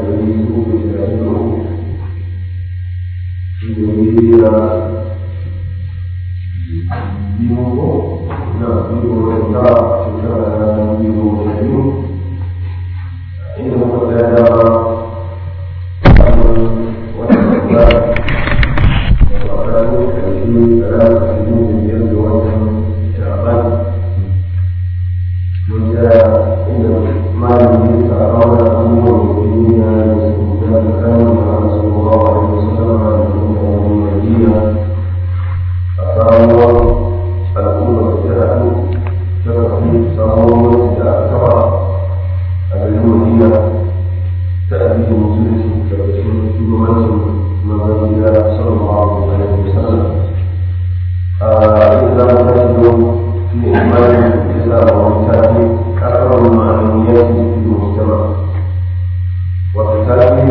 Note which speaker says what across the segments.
Speaker 1: dari uku da talatin da uku shi ne da biyu ko na biyu da shekara na biyu da biyu inda muka tsaya da wannan da وقالوا كريم ثلاثة سنين من يد وجه شعبان وجاء إن ما يملك أراد أمور المؤمنين يسكتان كان مع رسول الله عليه وسلم من المدينة فقالوا الأمة جاءوا شرفوا صاروا تأثر أهل المدينة تأتي مسلسل كرسول يمثل مبادئ صلى الله عليه وسلم إذا نجد في إيمان الإسلام ومتابع أكثر المعنويات في المجتمع وتتابع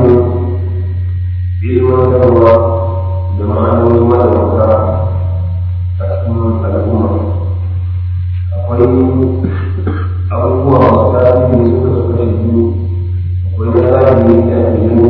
Speaker 1: علم الدولة بمعنى مدرسة تكون الأمة akwai abubuwa masu tasiri suka suka shi biyu akwai na zahiri da ake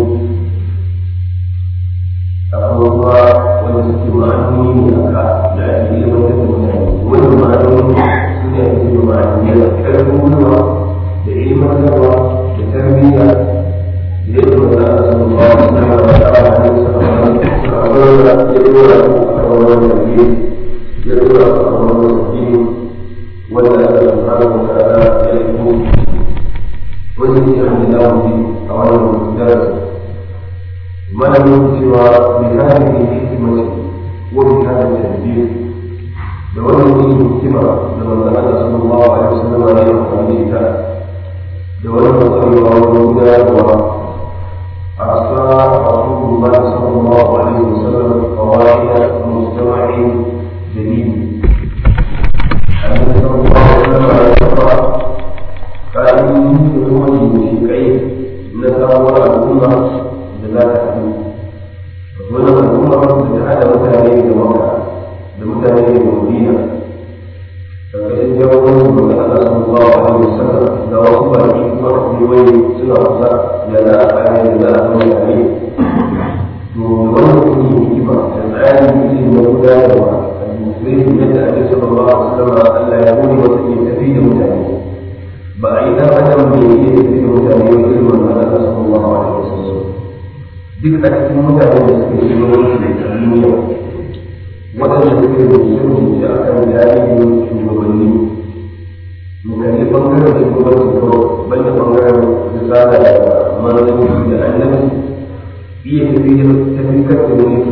Speaker 1: abubuwa wanda suke ma'anoni ne a ka da ake ilimantar da mutane wani ma'anoni su ne ake yi ma'anoni da ƙarfin gwiwa da ilimantarwa da tarbiyya da yadda wanda aka san ba wa suna da wata a hannun sa a wani da ya dora a wani da ke ya dora a wani da ke wanda aka san ba wa ta'ala ya yi ko wanda ke hannun da a wani darasi malamin cewa bi hadhihi hikmati wa bi hadha tadbir da wannan yin hikima da manzon Allah sallallahu alaihi wasallam ya yi amfani da da wannan tsarewa wajen gudanarwa a sa Rasulullah sallallahu alaihi wasallam qawaid mujtama'in jadid Annabi sallallahu alaihi wasallam ya kafa ka'idodi da kuma ginshiƙai na samuwar al'umma da za ta fi wani al'umma da ta hada mutane da maka da mutane da madina karkashin jagorancin da Allah sallallahu alaihi wasallam da wasu baki kuma wai suna kusa da za a kare da za a zama tare to wannan kuma hikima da tsarin mutum na gudanarwa administration yadda ake sallallahu alaihi wasallam Allah ya gode masa ke tafi da mutane ba a yi dan adam bai iya tafi da mutane ba irin wannan Allah sallallahu alaihi wasallam duk a cikin mutane da suke shiga wasu da duniya waɗanda suke da shirin da aka yi tarihin shugabanni mu kalli ɓangaren shugabanci kawai banda ɓangaren risala da manzanci da annabi iya tafiyar tafiyar da mulki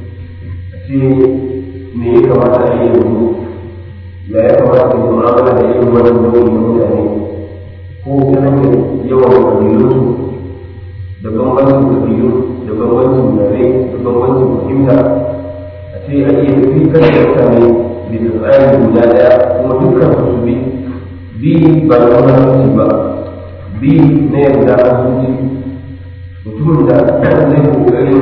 Speaker 1: a ce me ya kamata a yi yanzu ya ya kamata da mu'amala da irin wannan nau'in na mutane ko ta hanyar yawan kabilunsu da bambancin kabilu da bambancin yare da bambancin fahimta a ce a iya tafi kan da mutane bisa tsari guda ɗaya kuma dukkan su bi bi ba da wani ba bi na yarda a zuci mutumin da zai kokarin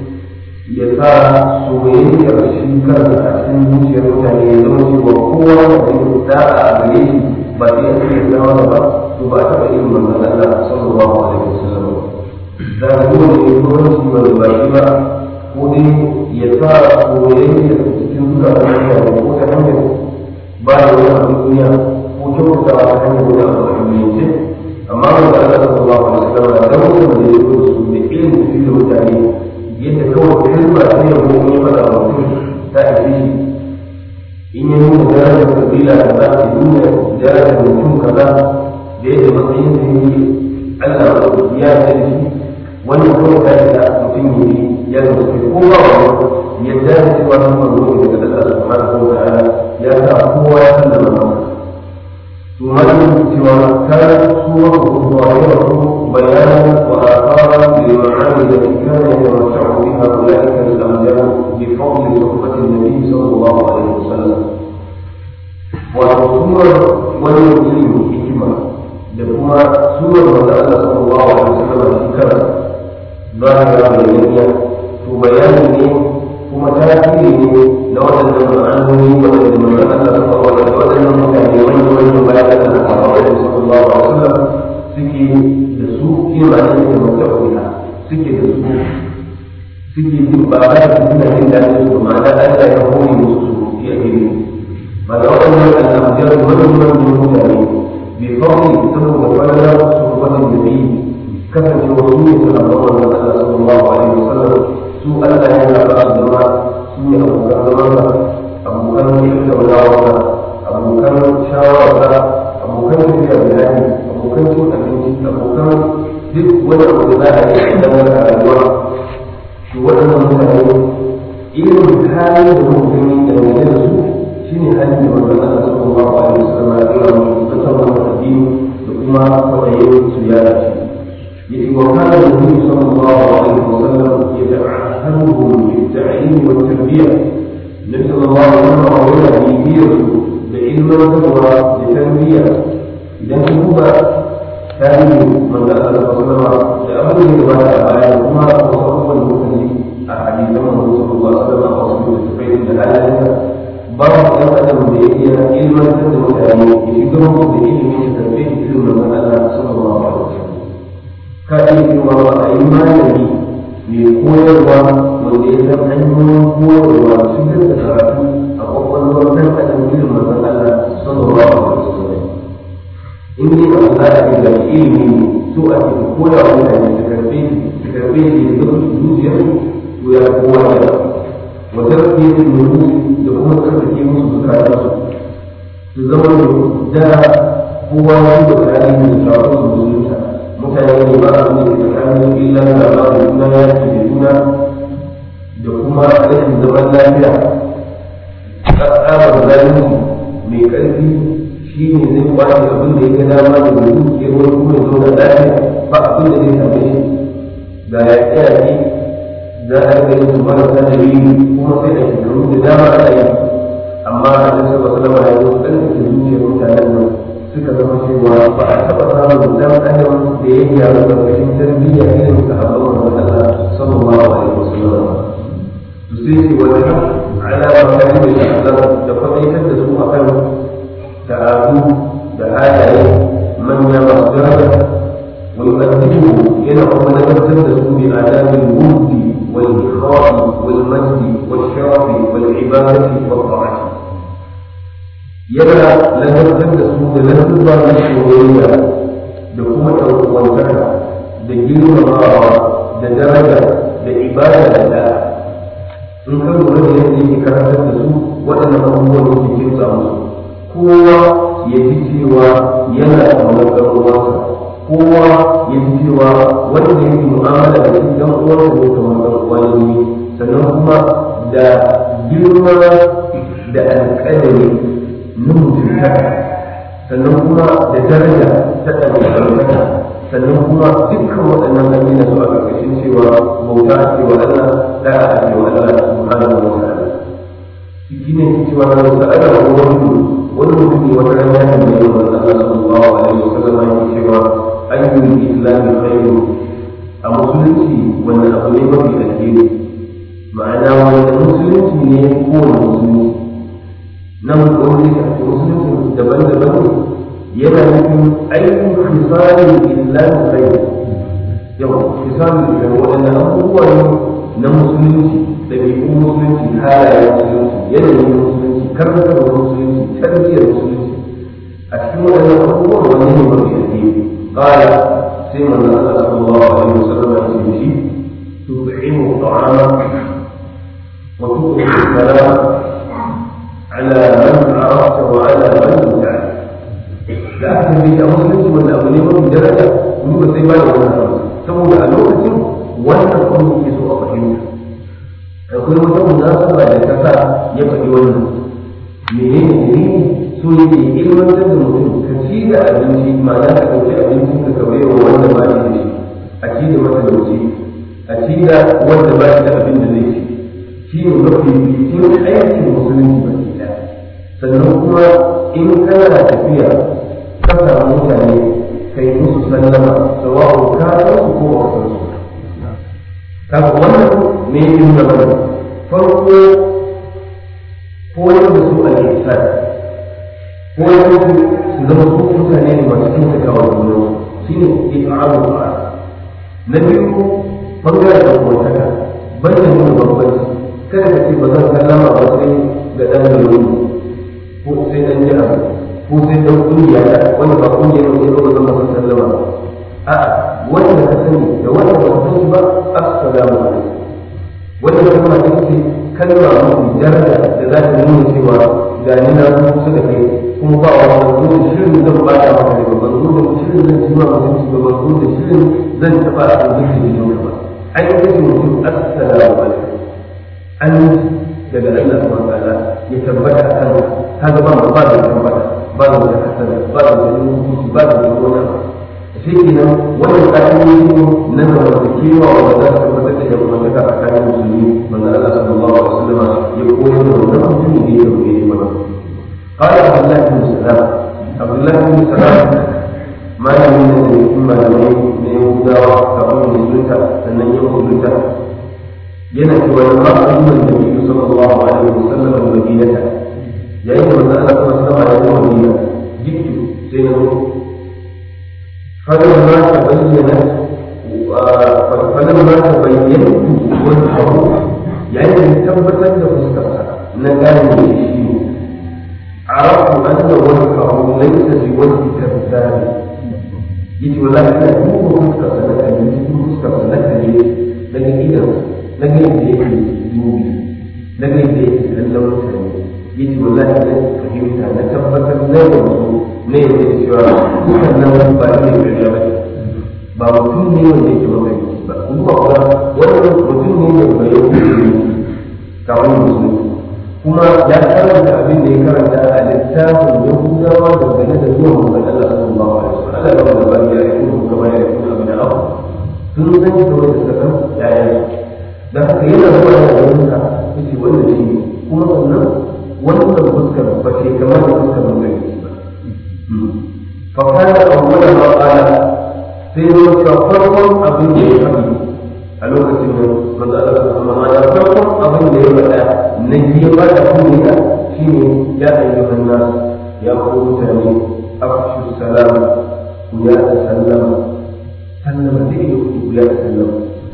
Speaker 1: ya sa soyayyar shi kansa a cikin zuciyar mutane ya zama cewa kowa da zai da'a a gare shi ba sai a cikin zama ba to ba a taɓa irin manzon Allah sallallahu alaihi wasallam da zuwa ne gwamnati ba ba shi ba ko dai ya sa soyayya cikin zukatan mutane ko ta hanyar ba da wani abin duniya ko kyautata ta hanyar wani abu a duniyance amma ba da Allah sallallahu alaihi wasallam da wannan da ya zo su da ilimin su da mutane yadda kawai kalma ta yabo ne fada mutum ta ake shi in yi nuna darajar kabila kaza ya nuna darajar mutum kaza da yadda matsayin sa yi Allah ya yarda shi wannan kawai ta yi da mutum yi ya zama sai ko ba wani yadda da cewa sun manzo ne daga Allah subhanahu wa ta'ala ya sa kowa ya san da manzo ثم سوى كانت سورة ظاهرة بيانا وآثارا للمعاني التي كان يتمتع بها أولئك الأمجاد بفضل صحبة النبي صلى الله عليه وسلم وسورة وليمكن الحكمة لكما سورة وسأل صلى الله عليه وسلم الحكمة ظاهرة بيانية وبيان kuma tasiri ne na waɗannan ma'anoni waɗanda manzon Allah suka waɗanda waɗannan mutane wanda wanda bayan da suka kawo da sallallahu alaihi wasallam suke da su kima ne da mutaqina suke da su suke jin ba ba da suna jin daɗin su ma'ana Allah ya hore musu su iya ilimi ba da waɗannan al'amuran wani wani mutane bai kawai saboda falalar su wani da bi kasancewa su ne suna ba wannan Allah sallallahu alaihi wasallam su Allah ya zaɓa su zama su ne abokan zamansa abokan tattaunawarsa abokan shawararsa abokan tafiya bayani abokan cin abinci abokan duk wani abu da za a yi a dan rayuwa to waɗannan mutane irin halin da mutum yi dangane da su shine halin da manzon Allah sallallahu alaihi wasallam ya kira mu ta tabbata addini da kuma kwaɗayin su ya dace yace wa kana nabi sallallahu alaihi wasallam yata'ahhaduhum bil-ta'lim wat-tarbiyah nabi sallallahu alaihi wasallam yana bibiyar su da ilmantarwa da tarbiyya idan ka duba tarihin manzon Allah sallallahu da abin da ya gabata a baya da kuma wasu abubuwan da muka ji a hadisan manzon sallallahu alaihi wasallam a wasu littattafai da halayensa babu ɗan adam da ya iya ilmantar da mutane ya shiga musu da ilimi da karfe irin manzon Allah sallallahu alaihi wasallam ka iya cewa ba a yi malami mai koyarwa wanda ya san hanyoyin koyarwa shigar da karatu a kwakwalwar ɗan adam irin manzon Allah sallallahu alaihi wasallam in dai ba za a ce ga ilimi ne so a ce koya wa mutane su karfe su karfe shi da zama zuciyar to ya kowa ya wata rafiye su nufi da kuma tsarkake musu zukatan su su zama da kowa ya da tsari da shafin su musulunta mutane ne ba su ne tsakanin illa da ba da juna ya ce da juna da kuma rashin zaman lafiya tsabar zalunci mai ƙarfi shi ne zai kwace abin da ya dama da mai dukiyar wani kuma ya zauna lafiya ba abin da zai same shi ga ya tsaya za a ga yin marasa da yi kuma sai a shekaru da dama ana yi amma a nan saba salama ya zo ɗan da zuciyar mutanen nan suka zama cewa ba a taɓa samun dan adam da ya gyaru da rashin tarbiyya irin sahabban manzon Allah sallallahu alaihi wasallam to sai ce wani ala makarin da shi da kwadaitar da su akan ta'adu da halaye manya masu daraja ويقدمه ينعم نبذل رسول آداب الود والإخاء والمجد والشرف والعبادة والطاعة يبقى لنبذل رسول لنبذل الشهورية بقوة والزكاة بجيل المرارة بدرجة بعبادة الله in ka lura da yadda yake karantar da su waɗannan abubuwan da ke kinsa musu kowa ya ji cewa yana da ɗan uwansa kowa ya ji cewa wanda yake mu'amala da shi dan uwansa ne kamar dan uwan ne sannan kuma da girma da alƙalami na mutuntaka sannan kuma da daraja ta ɗaukaka sannan kuma dukkan waɗannan amina su a ƙarƙashin cewa bauta a cewa Allah da'a a cewa Allah subhanahu wa ta'ala shi ne cewa na sa'ada wa wani wani mutum ne wata rana ya tambaye wa Allah sallallahu alaihi wa sallam yake cewa ayyul islami khairu a musulunci wanda abu ne mafi alheri ma'ana wanda musulunci ne kowane musulunci nan wani musulunci daban-daban yana nufin ayyul hisalin islami khairu yau hisalin islami waɗanda abubuwa ne na musulunci ɗabi'un musulunci halayen musulunci yanayin musulunci karfafa musulunci tarbiyyar musulunci a cikin waɗannan abubuwan wani ne mafi alheri قال سيما الله صلى الله عليه وسلم يمشي تطعم الطعام وتطعم السلام على من عرفت وعلى من لم تعرف لا أحد في مسلم ولا أبو نيمة من درجة من سيما ولا saboda a lokacin wannan kuma ke so a fahimta akwai wata munasaba da ta sa ya faɗi wannan menene dalili so yake ilmantar da mutum ka ci da abinci ma'ana ka ɗauki abincin ka ka baiwa wanda ba shi da shi a ci da matalauci a ci da wanda ba shi da abin da zai ci shi ne mafi bikin aikin musulunci ba ke ɗaya sannan kuma in kana tafiya ka samu mutane kai musu sallama sawa'u ka san su ko ba ka san su kaga wannan me yake nuna mana farko koyar da su al-ihsan ko yanzu su zama su mutane ne masu kyautata wa juna shi ne ifa'alu ba na biyu bangaren da kuma taka ban da nuna bambanci kada ka ce ba zan sallama ba sai ga ɗan gari ko sai ɗan jiha ko sai ɗan ƙungiya ta wanda ba ƙungiyar ne ba zan masa sallama ba a'a wanda ka sani da wanda ba ka sani ba assalamu alaikum wannan kalma ita ce kalma mafi daraja da za ta nuna cewa ga ni na kusa da kai kuma ba wa ban zo da shirin zan ba ta maka da ban zo da shirin zan ci ma mutunci ba ban zo da shirin zan taɓa a kan zuci da ba an yi kashe mutum assalamu alaikum an daga Allah subhanahu wa ta'ala ya tabbata kan ka ga ba ba da tabbata ba da hasana ba da mutunci ba da wani shi kenan wannan ƙa'idodi ne na zamantakewa wanda za su tabbatar da yawantaka a tsakanin musulmi wanda Allah sallallahu alaihi wasallam ya koyar da wannan mutumin da ya dauke shi mana قال عبد الله بن سلام عبد الله بن سلام ما يمين أن يكون malamai na Yahudawa kafin musulunta sannan ya musulunta yana cewa lamma ayyukan da Nabi sallallahu alaihi wasallam al-Madinata yayin da manzo Allah sallallahu alaihi wasallam ya Madina jiktu sai na فلما تبينت فلما تبينت وجهه يعني ثبتت فسكتها نجاني الشيء عرفت ان وجهه ليس بوجه كذاب yace wallahi ina duba fuskar sa na kalli cikin fuskar sa na kalli daga idan daga yadda yake dubi daga yadda yake kallon mutane yace wallahi na fahimta na tabbatar na yanzu ne ya ce cewa dukan nan ba ne ƙarya ba ba mutum ne wanda yake magana ba kuma kuwa wannan mutum ne da bai yau kawai musulmi kuma ya karanta abin da ya karanta a littafin yahudawa dangane da zuwan manzon Allah sallallahu alaihi wasallam Allah ya wanda ba ya yi kuma kamar ya yi abin da abu sun san shi kamar da suka san yayan da haka yana zuwa da wurinka yace wannan shi ne kuma sannan wannan fuskar ba ce kamar da fuskar manzon ba فكان أول ما قال في فرق أبن يحبي ألوك سنة مسألة سبحانه فرق أبن يحبي نجي ما تكون شيء يا أيها الناس يا قوتني أفشوا السلام ويا تسلم سلم دين ويا تسلم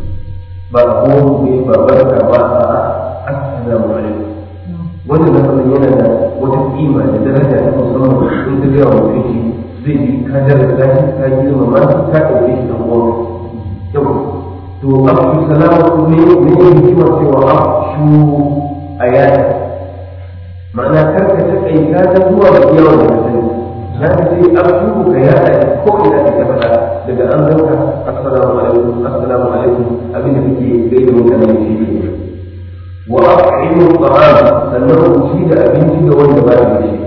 Speaker 1: بقوم ببركة السلام عليكم wannan lafazin yana da wata kima da daraja ta musamman in ta gaya wa mutum shi zai ji ka daraja shi ka girma ma ka ɗauke shi ɗan uwan yau to abu salama ne ne hikima cewa afshu ayata ma'ana kar ka taƙaita ta zuwa ga yawan da ka sani na ka ce afshu ka yada ko ina ka ta faɗa daga an zauka assalamu alaikum assalamu alaikum abin da kake gaida mutane shi ne وأطعموا الطعام سنه أشيد أبنتي وأنت بعد شيء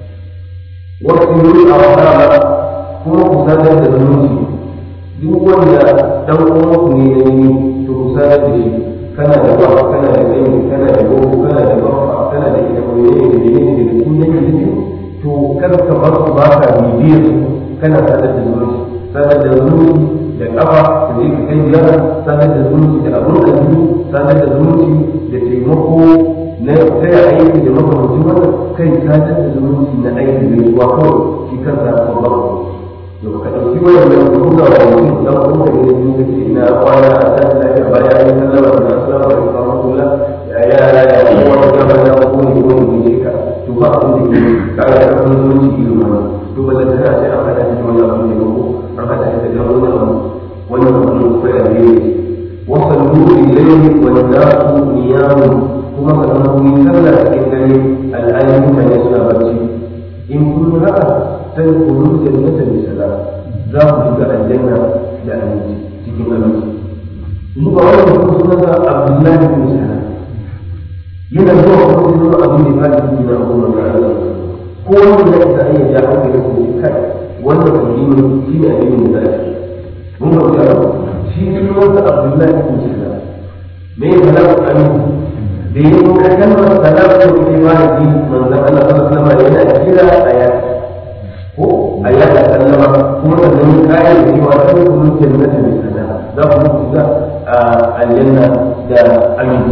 Speaker 1: واغسلوا الأرحام kuma ku sadar da zumunci duk wanda dan uwanku ne na yi to ku sadar da shi kana da ba kana da tsayi kana da gogo kana da bafa kana da ita ko ne da ne da cikin yake ne to kar ka bar su ba ka bibiyar su kana sadar da zumunci sadar da zumunci da kafa da zai ka kai ziyara sadar da zumunci da abun addini sadar da zumunci da taimako na taya aiki da makamancin wannan kai sadar da zumunci na aiki mai zuwa kawai shi kansa babban yau ka ɗauki wayan nan ka buga wa mutum dan kuma ne da yin kace ina kwana a kan lafiya baya an yi sallama da assalamu alaikum wa rahmatullah ya ya ya ya kowa da gaba da ko ne ko ne ka to ba abin da ke kare da kan zumunci irin wannan to ba da tana sai an hada shi wannan abin da ko an hada shi da wannan abu wannan abin ko ya ne wasallu ilayhi wa nasu niyamun kuma sannan ku yi sallah cikin dare al'ayi mutane suna barci in kun yi haka sai ku rubuta jannata bi salam za ku shiga aljanna da aminci cikin aminci su ba wani mutum sunan sa abdullahi bin salam yana zuwa kuma sai zuwa abin da ya fadi cikin abu da Allah ko wanda ya isa ya ja hankali ko kai wannan addini shi ne addinin da ake mun ga wata shi sunan sa abdullahi bin salam me ya fada aminci da yi ka kalmar salam ko ke fara ji manzon Allah sallallahu alaihi wasallam yana kira a yaki ko a yada sallama kuma sannan kayan da cewa sai ku muke nata mai sana za ku muku ga aljanna da aminci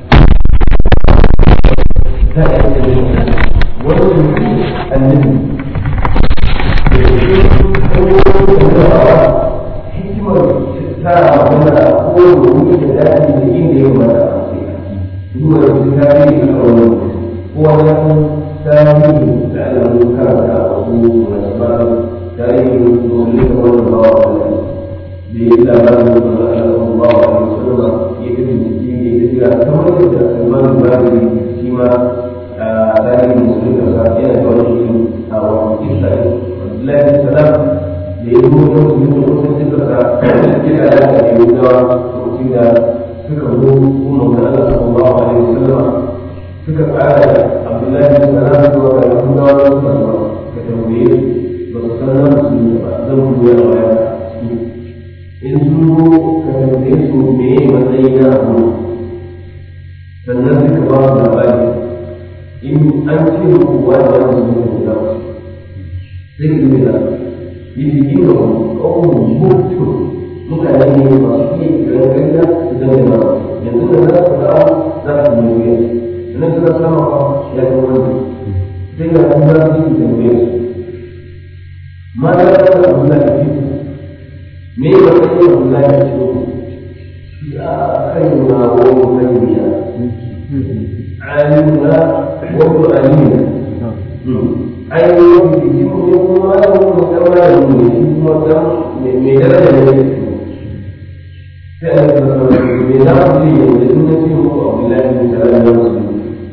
Speaker 1: ta yi da yin wannan annabi da ke hikimar ta magana ko da wuri da daɗi da inda ya mata a ce duk wanda su tarihi a wani ko wajen tarihi da alamun karanta a wasu masu ba tarihi domin da wani ba wa wani da ya yi labarin da wani alamun ba wa wani sallama ya fi bincike ya fi jira kamar yadda salman al-bahiri shi ma tarihin musulun kasa yana da wani shi a wani isra'il abdullahi salam da ya zo da su yi wasu cikin sa kira da aka yi wuta lokacin da suka zo kuma da Allah sallallahu alaihi wasallam suka tsara da abdullahi salam zuwa ga yahudawa da suka zo ka tambaye ba su san nan su ba zan buya da baya in sun zo ka tambaye su me matsayi na abu sannan suka ba su labari in an ce muku wani wani su ne da sai su ne da يجيبهم قوم مبتر mutane ne masu iya kiran gariya su zama da yanzu da za su dawo za su yi wuya sannan suka sama ba ya ga wani sai ga kuma za su yi tambaye su ma da ya ga abu da ke me ya ga kai abu da ya ce ya kai na wani kai ya alimuna wa alimuna ainihin jiki ne kuma ya kuma kama da mu ne shi kuma dan mai daraja ne sai a yi kasa me za mu ce yanzu in na ce muku abdullahi bin salam ya musu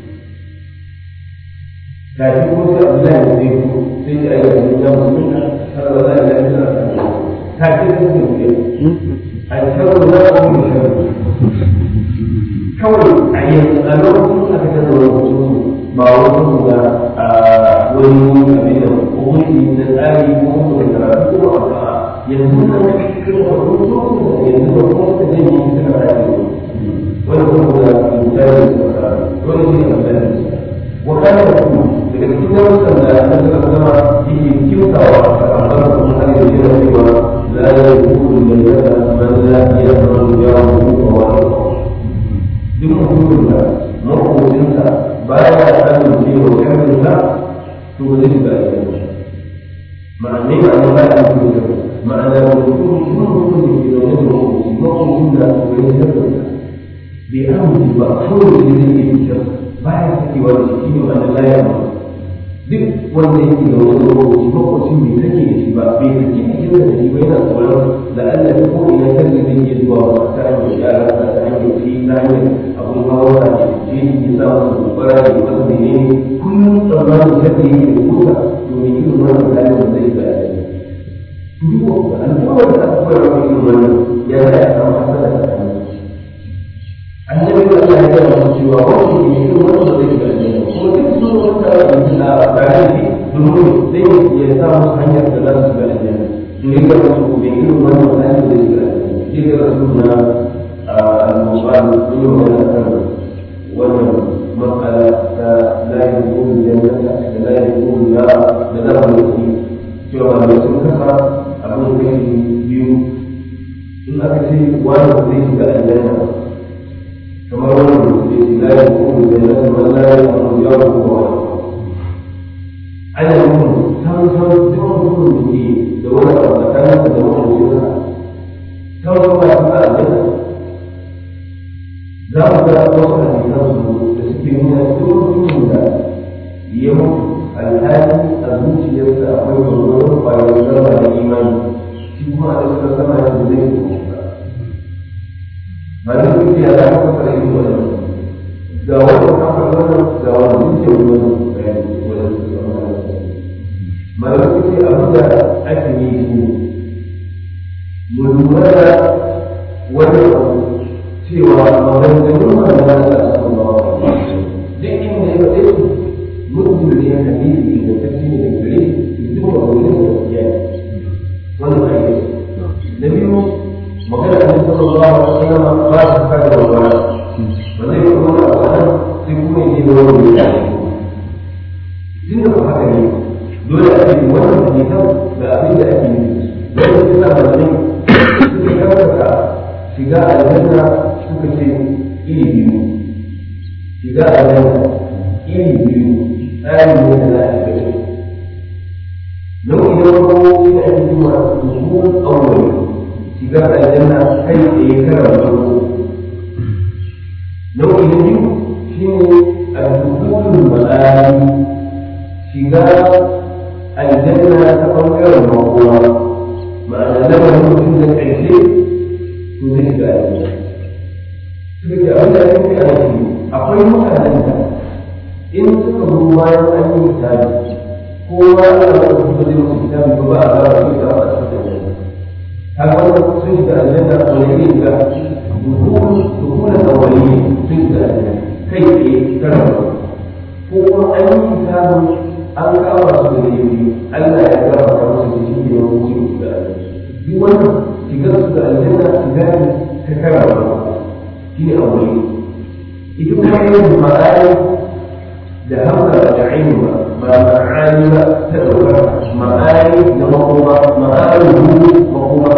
Speaker 1: kafin ko sai abdullahi bin zai ku sai ya yi kasa ya musu har ba za a yi lafiya a kan kafin ko sai ku a sharu na kuma sharu kawai a yanzu a lokacin aka kasa lokacin ba wasu da wani abin da hukunci na tsari ko kuma karatu ko a yanzu na cikin hukunci yanzu da kuma da zai yi suka rayu wani kuma da misali wani ne a misali wakana da kuma daga cikin darussan da na suka zama yake kyautawa a kamar kuma har yanzu yana cewa la ya kuru da yadda man la ya zama ya rubu wa wani duk mutumin da makocinsa baya samun cewa sharrinsa to ba zai shiga aljanna ma'ana ne ma'ana ba ya mutu da ma'ana da mutum shi mutum da ke zaune da makoci makocin da wani sharrinsa bai amince ba kawai da zai iya fitar baya sakewa da shi ne ma'ana la ya mutu duk wanda yake da wani makoci makocin bai sake da shi ba bai sake da shi da shi ba yana tsoron da Allah ya ko ina kan da zai iya zuwa ta hanyar yara ta hanyar shi ta hanyar abun hawa da shi ya sa masa gobara da wasu menene kullum tsammanin shakka yake da kusa domin irin wannan halin zai ga duk al'ummar da aka koyar wa irin wannan ya sa ya samu hasala da kan annabi da Allah ya gaya masa cewa wanda ke irin wannan zai ga aljanna kuma duk sun wata yanzu a tare da domin zai ya sa musu hanyar da za su ga aljanna to ya ga musu mai irin wannan halin zai ga aljanna shi ga rasuluna al-mubarak sun yi wannan kan wannan matsala ta la yakunu jannata da la yakunu la da za mu yi cewa da sun kasa abin kashi biyu in aka ce wani zai shiga aljanna kamar wannan da ce la yakunu jannata man la yakunu ya ku wa ana yin san san duk mutum da ke da wani abu tsakanin da wani mutum san san ba su aljanna za mu ga wasu hadisan su da suke nuna duk mutumin da ya mutu alhali a zuciyarsa akwai gwargwaron ƙwayar zama da imani shi kuma a cikin sama ya zai yi ba ba da duk ya za ka fara yin wannan ga wannan kafa wannan ga wannan zuciyar wannan bayani wannan su zama da malamai ce abin da ake yi shi mu lura da wannan abu cewa maganganun manzan da su ba duk inda ya faɗe su mutum ne hadisi da tafi ne da gare duk ba wani da gaskiya ne wannan ba yi na biyu magana da sallallahu alaihi wasallam ba su kada walwala ba zai yi wani abu nan sai kuma yi da wani ya tun da ba haka ne dole a ce wannan hadisan da abin da ake yi dole sai na manzan suka karkata shiga aljanna suka ce iri biyu shiga aljanna iri biyu tsari ne da za a shiga nau'i na farko shi ne ake cewa usul awwali shiga aljanna kai tsaye karan farko nau'i na biyu shine al-dukhulul ma'ani shiga aljanna ta bangaren makowa ma'ana lamarin mutum da ƙarshe to zai shiga aljanna suka ce abin da ake a shi akwai mutanen da in suka zo bayan an yi misali kowa ana da wasu ba zai musu kitabi ba ba a ba a yi da a cikin aljanna haka wannan sun shiga aljanna wani ne ga dukunan awali sun shiga aljanna kai tsaye karama ko kuma an yi kitabin an kama su da laifi Allah ya gama ta musu da shi ne wani su da duk wannan shigar su da aljanna shiga ne ta karama shi ne awali ita kuma yin ma'ani da hamza da aini ba ba ma'ani ba ta ɗaukar ma'ani na makoma ma'ani makoma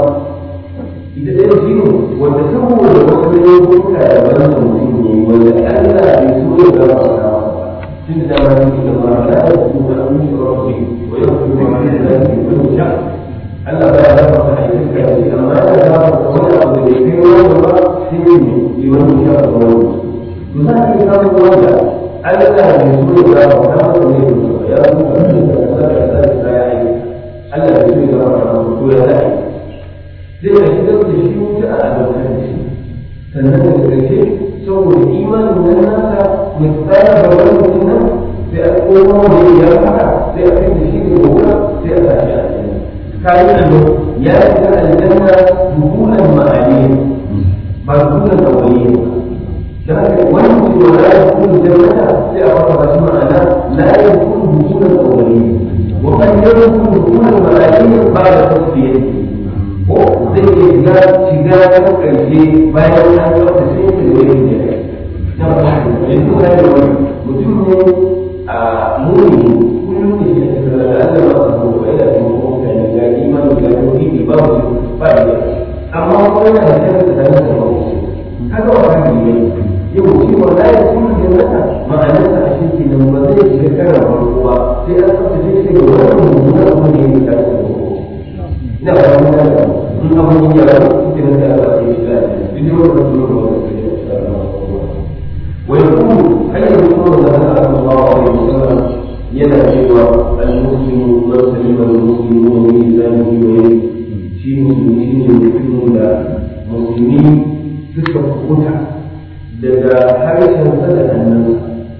Speaker 1: ita ɗaya shi ne wanda saboda wasu laifuka da wani mutum ne wanda Allah bai so ya gama ta tun da dama ne da ma la ya ku da an yi rabbi wa ya ku da mai da ke kun sha Allah ba ya raba ta aikin ka ce amma ya raba ta wani abu da bai kai wani ba sai ne yi wani sha da wani to za ka yi samun wanda Allah bai so ya gama ta masa ne da ya ku da mai da ka da ka ya yi Allah bai so ya gama ta masa to ya zai zai a shigar da shi wuta a abokan da shi sannan da ƙarshe saboda imanin nan nasa mai tsara da wani mutum nan sai a koma wani ya fara sai a kai da shi da wuta sai a tashi a cikin kayan allo ya shiga aljanna dukulan ma'ani ba dukulan awaliyi ba da haka wani mutum ya la yakunu jannata sai a fara ba shi ma'ana la yakunu dukulan awaliyi wa kan yakunu dukulan ma'ani ba da tasfiyati ko zai iya shiga shiga ta ƙarshe bayan ya ga wata sai ya da wani ne na ba yanzu ka da wani mutum ne a muni kullum ne ya shiga da Allah ba su ko ya da mu ko ka ne ga imani ga tauhidi ba mu ba da amma ko yana da shirin da dan da mu kaga wa kan ne yau shi wallahi kullu jannata ma'anar sa a shi nan ba zai shiga karan farko ba sai an tsaftace shi daga wannan mummunan abu ne ya ta ina ba mun da in abun yi yawa cikin da ya ba shi da bidiyo da su da ويقول هل يكون لنا صلى الله عليه وسلم ينادي المسلم من سلم المسلمون من لسانه ويده شيء مسلمين يمكنون مسلمين تلك الخدع لدى حرشا صدق الناس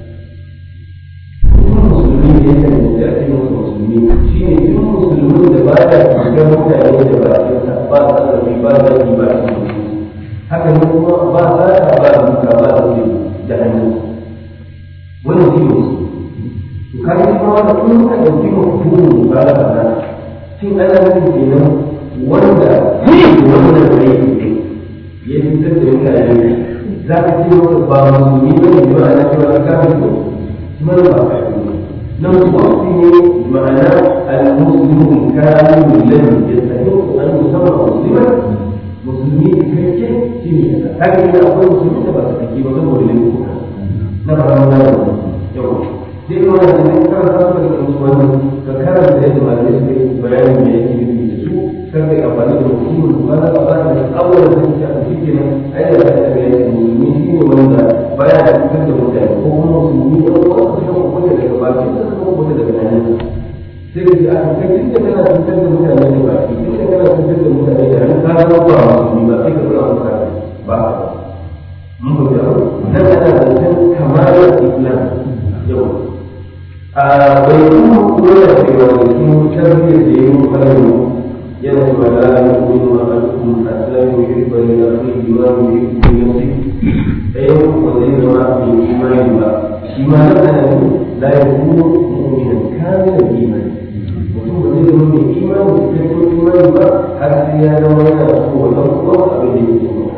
Speaker 1: musulmi ne kan da ake musu musulmi shi ne duk musulmin da ba ya shiga mutane da bakinsa ba sarrafi ba zaki ba shi haka ne kuma ba za ta ba duka ba da zai da hannu wani shi ne to kai shi ma da kun ka dauki mutum ba da ba shin ana nufin kenan wanda wannan rai ya fitar da mutane za ka ce masa ba musulmi ba ne ba ana cewa ka kafin kuma ba ka yi nan wasu ne ma'ana al-muslimu kanu lam yastahiqu an yusamma musliman musulmi cikakke shi ne kaza haka ne akwai musulmi da ba su kake ba saboda ne ko na fara mana yau sai kuma da ne karanta su da su wannan ka karanta yadda malamai suka yi bayanin me yake nufi da su kar kai amfani da hukumar ba za ka fara da awwal da take a cikin nan ai da ta ga yadda musulmi shi ne wanda baya da fitar da mutane ko kuma musulmi da wanda suka kuma daga baki da suka kuma daga nan sai ka ji a kai tun da kana fitar da mutane da baki tun da kana fitar da mutane da nan ka zama ba musulmi ba sai ka fara mutane ba mun ko da nan ana zancen kamalar islam yau a bai kuma kuma da cewa da su tarbiyyar da yi mukalmi yana cewa da ala yi kuma ma a cikin asilamu ya riba ne na kai imamu ya riba ne na ɗayan kuma zai zama mai imani ba imanin ana ne la ya kuma mu'minan kamilan imani mutum ba zai zama mai imani da cikakken imani ba har sai ya zama yana so wannan kuma abin da yake so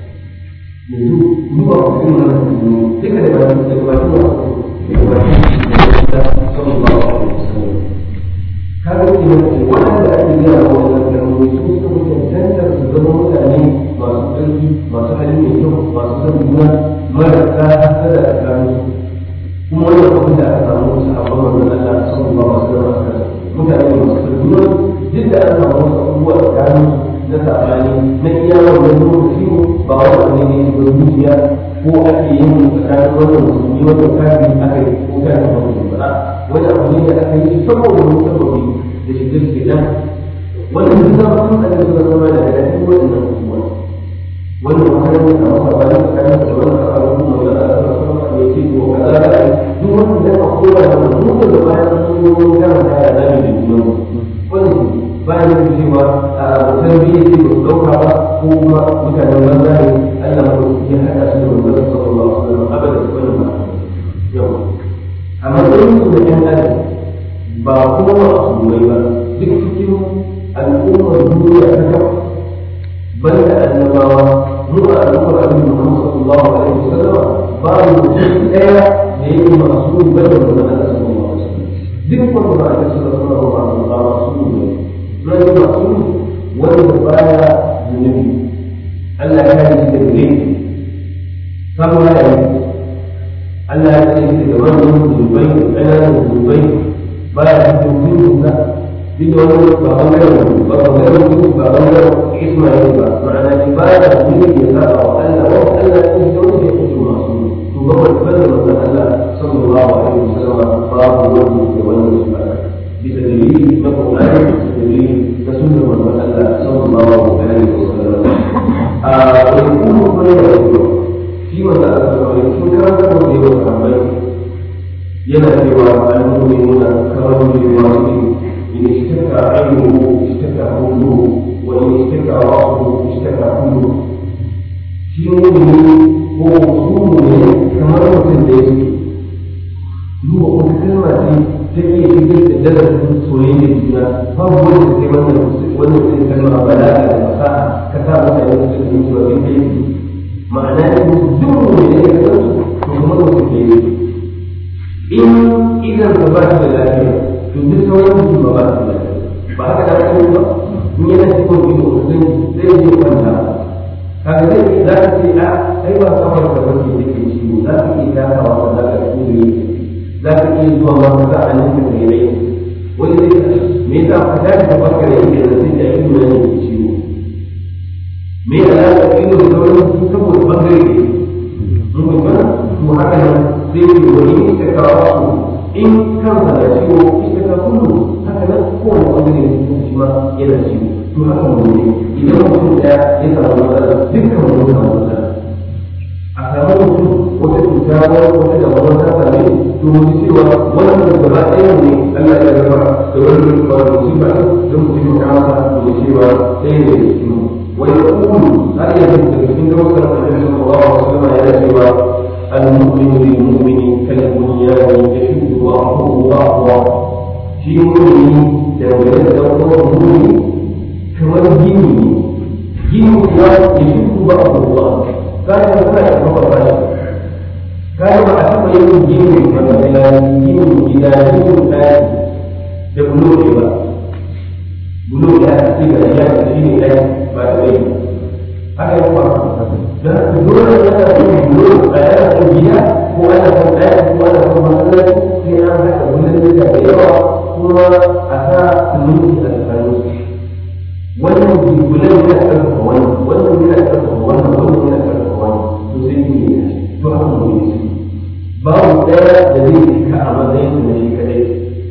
Speaker 1: yanzu ni ba ku kuma na musulmi duka da ba da ba da ba da ba da sallallahu alaihi wasallam kaga ce ne wanda ake yi a wannan kalmomi su suka cancanta su zama mutane masu ƙarfi masu hali mai kyau masu san juna marasa hasada a tsakanin kuma wannan abin da aka samu sahabban wannan Allah sallallahu alaihi wasallam mutane masu san juna duk da an samu wasu abubuwa tsakanin na sabani na iya wannan lokaci ba wani ne ne ba zuciya ko ake yin tsakanin wannan musulmi wannan kafiri aka yi ko kafin wannan ba wani abu ne da aka yi saboda wani sababi da shi da shi dan wannan duk zama sun aka suka zama da daga cikin wannan abubuwa wannan wani ne a wata bayan tsakanin da wannan abubuwa da aka zama ne ce ko kaza da ai duk wani da aka koya da duk da bayan sun yi wani kana da ya zami da junan wannan bayan da cewa a tarbiyya ce ba su dauka ba ko kuma mutanen banza ne Allah ma ya haɗa su da manzon sallallahu alaihi wasallam abada wannan ba yau a matsayin su da ƴan adam ba kuma masu ba duk cikin al'ummar duniya ta kafa banda annabawa mu a al'ummar annabi Muhammad sallallahu alaihi wasallam ba mu mutum ɗaya da yake masu banda manzon Allah sallallahu alaihi wasallam duk wanda ba a sallallahu alaihi wasallam ba masu ne zai masu wanda baya zunubi Allah ya yi da gare saboda ya yi Allah ya ce da wannan zunubai da ƙananan zunubai baya cikin zunubi na duk da wani ba bangaren ba bangaren zunubi ba bangaren Ismail ba ma'ana shi baya da zunubi ya saba wa Allah wa Allah ya ce da wani ya ce masu to ba wani bane manzon Allah sallallahu alaihi wasallam babu wani da wannan shi ba bisa dalili na Qur'ani bisa dalili na sunnar manzon Allah sallallahu alaihi wasallam a wani kuma kuma ya yi shi wanda aka saurari sun karanta da yawan sahabbai yana cewa al-mu'minuna karamu إن اشتكى عينه اشتكى كله وإن اشتكى رأسه اشتكى كله في مؤمن هو مصوم كما مثل ذلك هو قلت كلمة تكي في درس سوريين الدنيا فهو يقول كما وانا كلمة بلاغة المساحة كتابة المسلمين وفي البيت معناه الدم من يكتب ثم في إن إذا ثبت الآخرة to duk sauran su ba ba su ba haka da ake ba in yana cikin ido zai zai je kwanta kaga zai za ka ce a ai ba kawai da wani da ke ciwo za ka iya takawa da za ka iya za ka iya zuwa ma ka za a nan ka kai rai wani zai ka me yasa ka tashi ka baka da yake da sai da ido ne ke ciwo me ya za ka ido da sauran su saboda bangare ne mun kuma to haka nan sai wani ne ka kawo su in kansa da ciwo ita ta kullu haka nan kowane ɓangare da shi ma yana ciwo to haka mu ne idan mutum ɗaya ya samu matsala dukkan mu samu matsala a samu mutum wata cuta wata da wani ta same to mu ji cewa wannan gaba ɗaya ne Allah ya gaba da wani wani musiba don mutum ya masa to mu cewa ɗaya ne da cikin wani kullu har yanzu daga cikin daukar annabi sallallahu alaihi wasallam yana cewa المؤمن للمؤمن كالبنيان يشد بعضه بعضا في مؤمن دولة دولة مؤمن كما الدين دين الإسلام يشد بعضه بعضا كان يقول يعتبر بشر كان يعتبر يوم دين مثلا دين إلى دين الآن ببلوغ بقى بلوغ الآن إلى أيام دين الآن بعد ذلك هذا يقول dan dole ne ka yi dole a yana kungiya ko ana kan ɗaya ko ana kan masallaci sai an haka wannan da da yawa kuma a sa sunuti a tsakanin su wannan jigulan yana ƙarfafa wannan wannan yana ƙarfafa wannan wannan yana ƙarfafa wannan to sai ne ya to haka mu ne su babu ɗaya da zai cika a matsayin su na shi kadai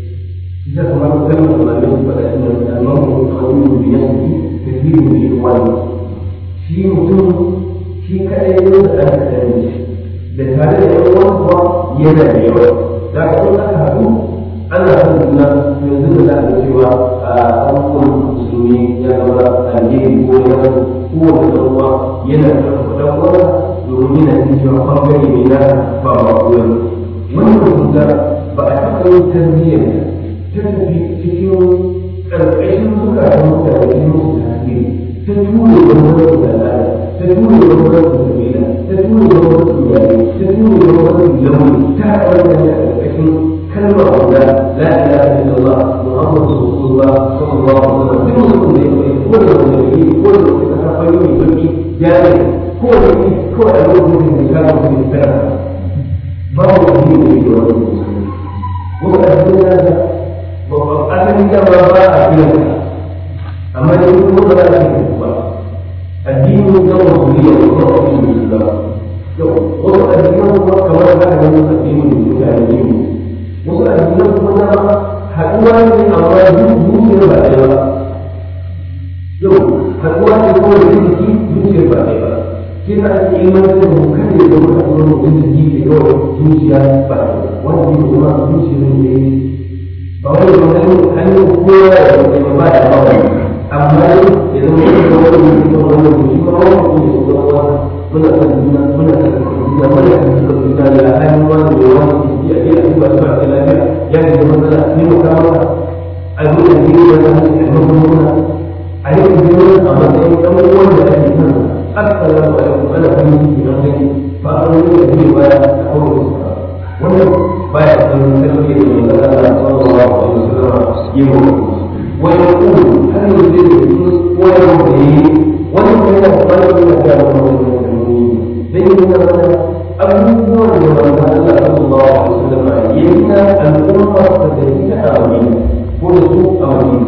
Speaker 1: ita kamar kalmar da malamai su faɗa shi ne al-mawdu qawiyyu bi nafsihi kathiru bi ikhwani shi mutum shi kaɗai ne da ɗan kaɗan ne da tare da yan uwan kuwa yana da yawa da ka kuma aka haɗu ana son juna yanzu da za a cewa a abubuwan musulmi ya zama alheri ko ya zama kowane ɗan uwa yana da ɗan uwa domin yana cin cewa ɓangare ne na ba ba kowa wannan cuta ba a taɓa yin tarbiyyar ta tafi cikin ƙarƙashin zukatan mutane cikin musu tasiri ta ture wani wani da al'ada ta tura da wani kabila ta tura da wani iyali ta tura da wani launi ta haɗa da a ƙarƙashin kalmar guda la ilaha illallah muhammadu rasulullah sallallahu alaihi wasallam duk mutum da yake ko da wani yake ko da wani kasa fari mai baki ya ne ko da yake ko a lokacin da ya kama mutum da tsara babu wani da yake wani musulmi ko da cikin nasa babban asalin dama ba a biyan amma da kuma ba za a yi ba الدين يوم مسؤولية ويوم الإسلام yau wasu addinan kuma kamar za ka gani addinin mutane ne wasu addinan kuma dama haɗuwa ne amma zuciyar ba ɗaya ba yau haɗuwa ne kawai da jiki zuciyar ba ɗaya ba shi na ake ilmantar da mu kada ya zama haɗuwar mutum da jiki da kawai zuciya ba ɗaya wanda ne kuma zuciyar ne ba wani ba wani hanyar kowa ya zama ba da ba amma yau ya zama da wani mutum da wani mutum shi ma wani mutum ya zama wani muna san juna muna san juna muna san juna ya hanyar wani da wani ya ke a duba su a lafiya ya ke zama matsala ne mu kama a yi da ke da wani a yi muna a yi da wani a matsayin ɗan uwan da ake san assalamu alaikum ana kan yi na gani ba a wani da zai baya a kawai da suka wannan baya san sarki da mai zara da sallallahu alaihi wasallam yi mu wani kuma har yanzu zai da su koyarwa da yi wani kuma yana da wani kuma da wani zai yi nuna mana abubuwan da wanda Allah sallallahu alaihi wasallam yana al'umma ta da ita a wani ko da su a wani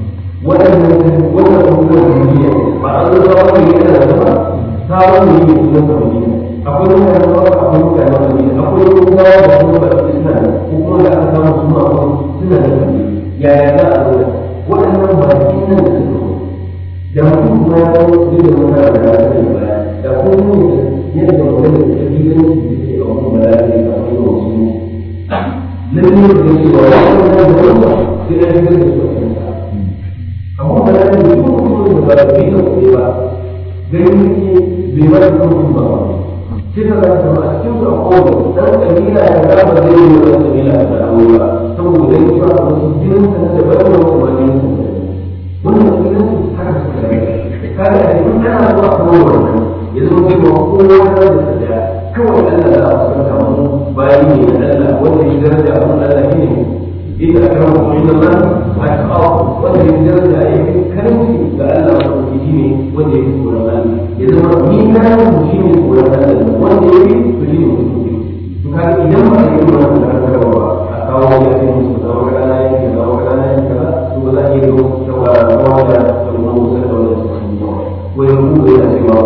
Speaker 1: wannan wannan abubuwan da ne ba a zo ba wani yana da ba sabon ne ne kuma da wani akwai mutane ba akwai mutane da wani akwai kuma da kuma ba su suna da ko kuma da aka samu su ma suna da wani yaya za a zo waɗannan ba su nan da su da mutum kuma ya kawo zai da wani da ya sani ba da kuma yadda wani da ta fi ganin su ke a wani bala'i a wani wasu lalle da ke wa wani da wani sai da ya gani su a kansa amma bala'i da kuma kuma da ba da bai da kuɗi ba gani ne bai ba da kuma ba sai ka ga kuma a cikin su a kowane dan kabila ya ga ba zai yi wani kabila da dawo ba saboda gani cewa wasu jinin sa da ba da wasu ba jinin sa wannan jinin su haka suka rage kaga a cikin ana zuwa kuma wannan ya zama kai ba kowa da da kawai Allah za a saka mu bayan ne da Allah wanda ya daraja a Allah ne إذا أكرمكم عند الله أتقاكم وأن الدرجة أي كلمة لألا تجيني وأن يكون الله إذا مين كان مجيني يقول الله وأن يجيني مجيني فكان إذا ما يقول الله تعالى أتقاوا يأتي مستوى وكان يأتي كذا وكان يأتي كذا ثم لا يجوز سوى ولا يقول سنة ولا يستطيع ويقول إلى سوى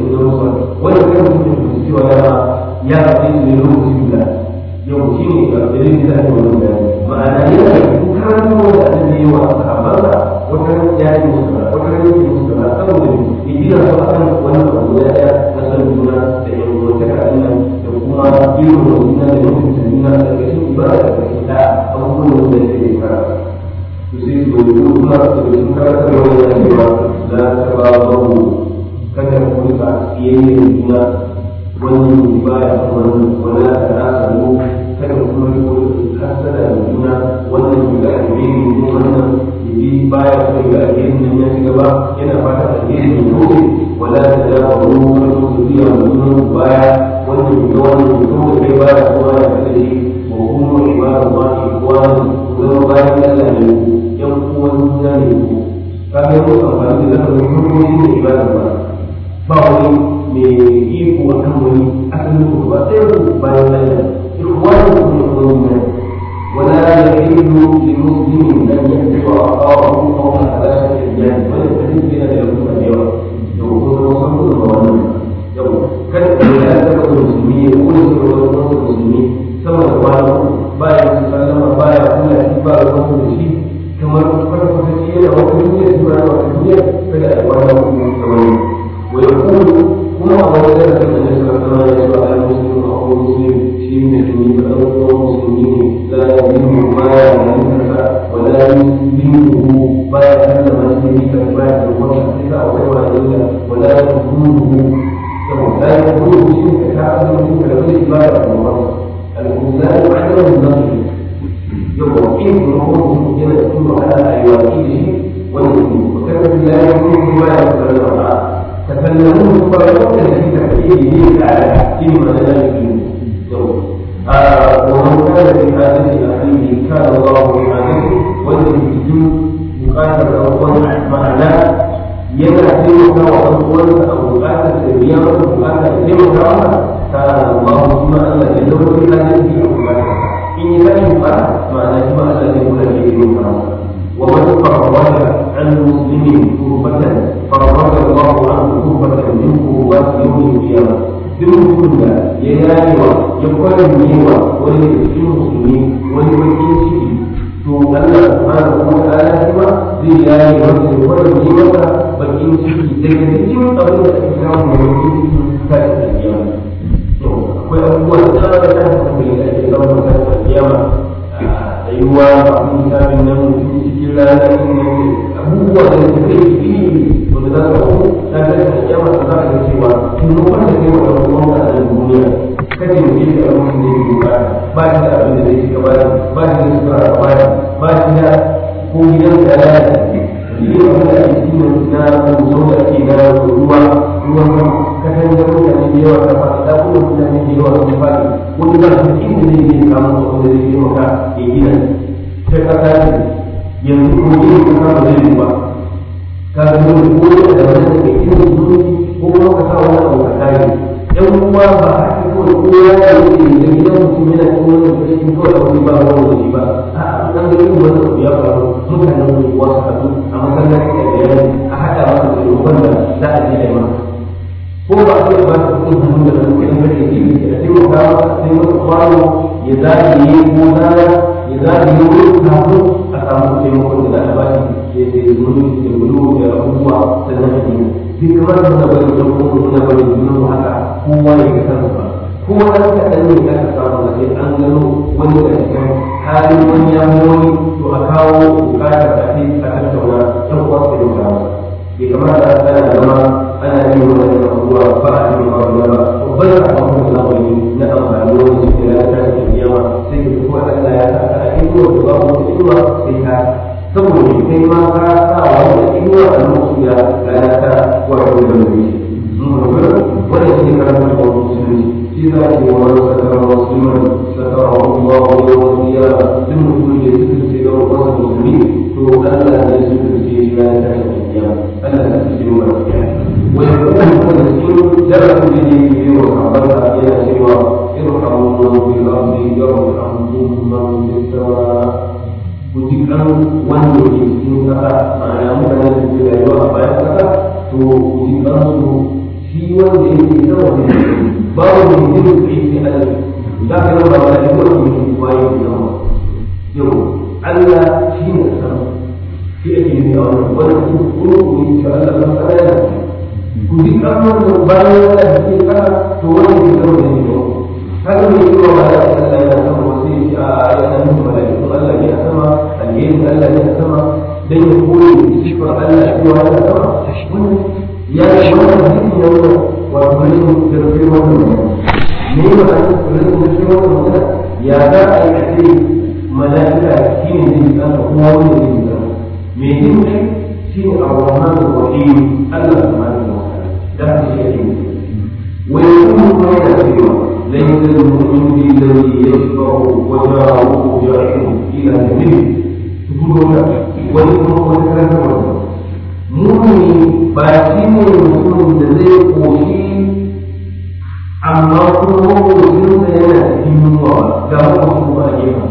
Speaker 1: ولا كان مجيني سوى يأتي من روح الله yau shi ne ga dalilin da ake wani bayani ma'ana yana da kukan da ake yi wa sahabbansa wata ran ya yi musu da wata ran yi musu da saboda ya gina su akan wannan abu ya ɗaya na san juna da yan uwantaka ɗin nan da kuma irin wa juna da mutunta juna da ƙarshen ibada da ƙarshen da abubuwan da ya ke fara to sai su bai kuma da cikin karantar wani ya cewa la ta ba babu kada ku rika tsiyayyar juna wani baya wani wala ta nasa mu kada kuma riko hasada da juna wannan ya ga alheri ne wannan yaji baya so ga alheri nan ya ci gaba yana fata alheri ne dole wala ta da ba mu kuma to su biya mu juna baya wannan ya ga wannan ya so kai baya kuma ya kada shi wa kuma ibadu ma ikwani zama bayan Allah ne yan uwan juna ne kaga yau amfani da lafazin hukumomi da ibadu ba ba wani mai iko a kan wani asalin ku ba sai ku bayan Allah ikhwanukum yaquluna ولا يحل لمسلم ان يكتب اخاه فوق ثلاثه ايام ويستفيد بها ليكون اليوم يقول وصفه الظالم يوم كان لا تكون المسلمين يقول سوى المسلمين سوى الظالم بايع سلم بايع كل اتباع الرسول شيء كما فرق كثير او كثير سوى وكثير فلا اخوانه سوى ويقول kuma a wani zai da kan da suka ya zuwa al muslim a ko muslim shi ne tuni da ɗan uwan musulmi ne la ya yi mu baya da nanka wa la yi mu baya kan da man yi ka baya da wani sai ka wani wa illa wa la ya kuru yau la ya kuru shi ne ka ka da mutum da wani ibada da wani al-kuzari wa da nan yau ba in kuma ko yana da kuma ala ayyuka shi wannan ne ko kana da ya kuru baya da wani تكلمون فرقوا في تحديده على في مدارس ومن كان في حاجة أخيه كان الله في حاجته والذي يجوز مقاتل أول معناه ينعتم وأول أو مقاتل سريان مقاتل سريان كان الله ثم أن يدور في حاجته أو مقاتل إن كان معناه ثم أن يكون في ومن فرج عن المسلمين كربة فرج الله عنه كربة من كربات يوم القيامة duk mutum da ya yayewa ya kwaranyewa wani da cikin musulmi wani bakin ciki to Allah subhanahu wa ta'ala kuma zai yaye masa ya kwaranye masa bakin ciki daga cikin abin da ake samu da bakin ciki ta da kiyama to akwai abubuwa da tsara da hankali da ake samu ta da kiyama tsayuwa a misalin nan mutum cikin rana abubuwa da su kai iri wanda za ka hau ta da kiyama da za ka ga cewa taimakon da kai wa ɗan uwanka a nan duniya kace mu yi da abin da yake bukata ba shi da abin da zai shiga ba ba shi da sutura a baya ba shi da ko gidan da ya lalace yi abin da ake cikin na kuzo da ake na ruwa ruwan sama kasan da mutane da yawa ta faɗi da kuma mutane da yawa sun faɗi wani ba su inda zai je samun abin da zai taimaka ya gina ta kasa ce yanzu ko yin kasa ba zai yi ba ka ga dole ko da wani da ke cikin zuci ko kuma ka sa wani abu ka kare yan uwa ba a cikin kawai kowa ya wuce da gidan mutum yana cikin wani cikin kawai a wani ba wani wani ba a an ga yin wani abu ya faru mutanen unguwa su haɗu a masallaci da biyar a haɗa masa da roƙon da za a je a yi masa ko ba a iya ba su kuɗin hannu da nan kuɗin kake ji a taimaka masa sai masa kwano ya zagaye ko zara ya zagaye wurin kafin a samu taimakon da za a ba shi ya sai zuru da bulu da abubuwa sannan a yi bai kamata muna bari don kuma muna bari junan haka kowa ya ga kansa ba kowa ɗan kaɗan ne ya ka samu da sai an gano wani da cikin halin wani ya wani to a kawo bukatar a ce a tattauna ɗan uwa su da kawo bai kamata a tsaya zama ana yin wani abubuwa ba a yin abubuwa ba babban sakamakon zamani na amfani wani cikin ya ta cikin yawa sai ka kuma Allah ya sa a cikin wanda babu wata inuwa sai ka saboda kai ma ka sa wani inuwa a lokacin da rana ta wato da mai wannan shi karanta da musulmi shi za a yi wani sakara musulman sakara Allah wa yawon kiyama duk mutum da suka ce ga wasu musulmi to Allah ne su ka ce shi rana ta shi kiyama Allah ta ce mu ba wani kuma wanda cikin darasin da yake yi wa sahabbansa yana cewa irhamu man fil ardi yarhamkum man fis sama kujikan wanda ke cikin kasa ma'ana mutane da ke rayuwa a bayan kasa to kujikan su shi wanda yake sama da babu mai jin kai sai Allah za ka yi ba da yawa ne ke bayan da sama yau Allah shi ne sama shi ake yi a wannan wannan su kuma ku yi shi Allah san sana yana kujikan wanda bayan wanda ke kasa to wanda ke sama da ne kaga mai yi wa ba da Allah yana sama wasu a yana nufin mala'iku Allah ne a sama alherin Allah ne a sama dan ya koyi sifar Allah shi wa yana sama ya yi wannan hadisi ya wuce wato rashin karfi wannan ne ne ba a rashin karfi wannan magana ya za a yi a ce mala'ika shi ne zai tsaka kuma wani ne zai tsaka me yin kai shi ne ar-rahman ar-rahim Allah subhanahu wa ta'ala da shi yake wa yakunu ma yana ليس المؤمن الذي يشفع وجاهه جاهه الى جميل تقول ويكون وذكر مؤمن باتين المسلم الذي قوشي amma kuma makocinsa yana cikin yunwa ga makocin ba a gefa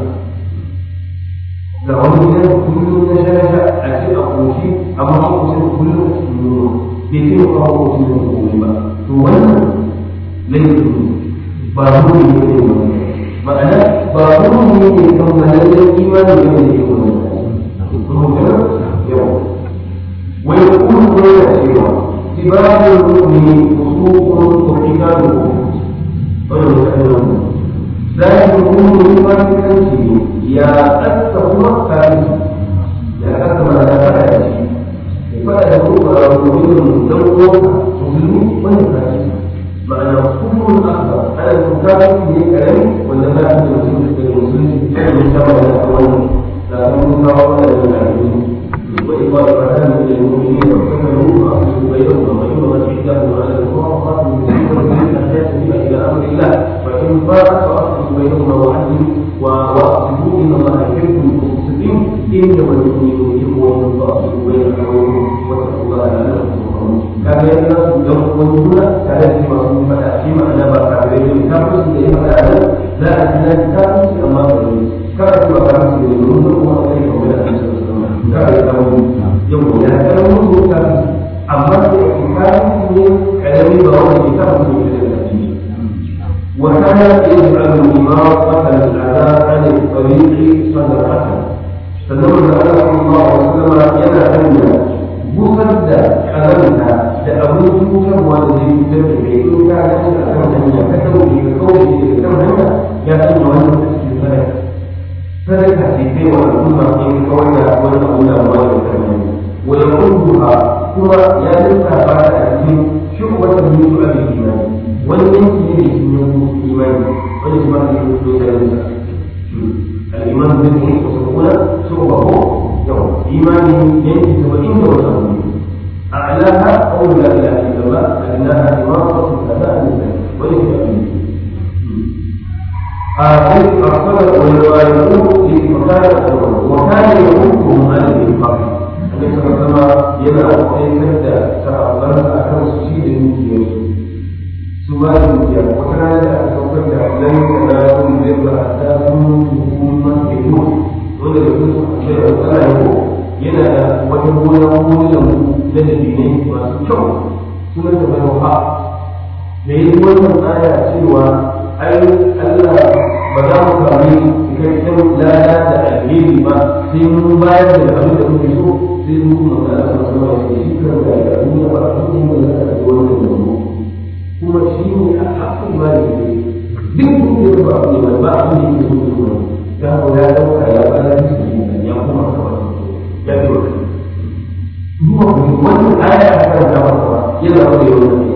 Speaker 1: ga wani gidan kullum na shasha a ce a koshi amma makocin kullum a cikin yunwa bai ce ba makocin da komai ba to wannan laifin ba mu ne ne ma'ana ba mu ne ne kan malalar imani ne ne ke wannan yau wai kuma ko yana cewa sibabul mu'mini usuqun wa qitaluhu wannan kalmar zai kuma ne ma kanci ya tsaka kuma kai ya tsaka ma da fara da shi ya fara da kuma mu'minin dan uwa musulmi wannan kai ma'ana kullum akbar ana mutafi ne karami wanda za a yi mutum da musulunci da sama da wannan da kuma kawo wannan da karami وإذا فتن للمؤمنين وكفروا فأصلوا بينهم ومن عندهم على الكفار قاتلوا المسلمين الناس بما إلى أمر الله فإن فاءت فأصلوا بينهما وعدلوا وأقسطوا إن الله يحب المقسطين إنما المؤمنون إخوة فأصلوا بين أخويهم واتقوا الله لعلكم ترحمون كان الناس يقولون كان فيما فيما فيما أنا بكافرين كافر إليه فلا لا أدنى كافر أما كافر كافر يقولون هو خير من الأنسان kada ya zama yau ya zama musu wuta amma da ikikarin ne karami ba wanda ke kama su da da shi وكان يجعل إماطة الأذى عن الطريق صدقة فنقول أن صلى الله عليه وسلم ينهى بصد حلمها لأبوه كم والذي يتبع إن كان أكثر من كتبه بقوله كم هنا يكون أن تسكي صدقة صدقة في بيع الأمة إن كونها والأولى والأولى ويقودها هو يدفع بعد أن شعبة من شعب الإيمان والينكي من الإيمان والإيمان من الإيمان الإيمان بالله وسبحانه شعبه يوم إيمان ينكي وإن وسبحانه أعلاها قول لا إله إلا الله أدناها إمارة الأداء لله ولكن آخر أرسل ويقول لمكان وكان يحكم على الإنفاق النبي صلى الله عليه وسلم yana kwaikar da sahabbansa a kan su shi da dukiyarsu su ba da dukiya wata rana da aka saukar da lan kana sun zai ba a ta sun hukuma ke yi wanda da su ce da tsara yau yana da wata gona wani lambu na dalilai masu kyau suna da bai wa da yi wannan aya cewa ai Allah ba za mu sami cikakken lada da alheri ba sai mun bayar da abin da muke so sai mun kuma da Allah sama da shi kan da ya duniya ba a cikin da za a wannan da mu kuma shi ne a haƙƙin ma da ke duk duk da ba a ne ba a ne ke so kuma ya ko ya dauka ya bada shi ne ya kuma ka ba ya ce wa duba ku wannan aya a kan da ba yana da yawan ne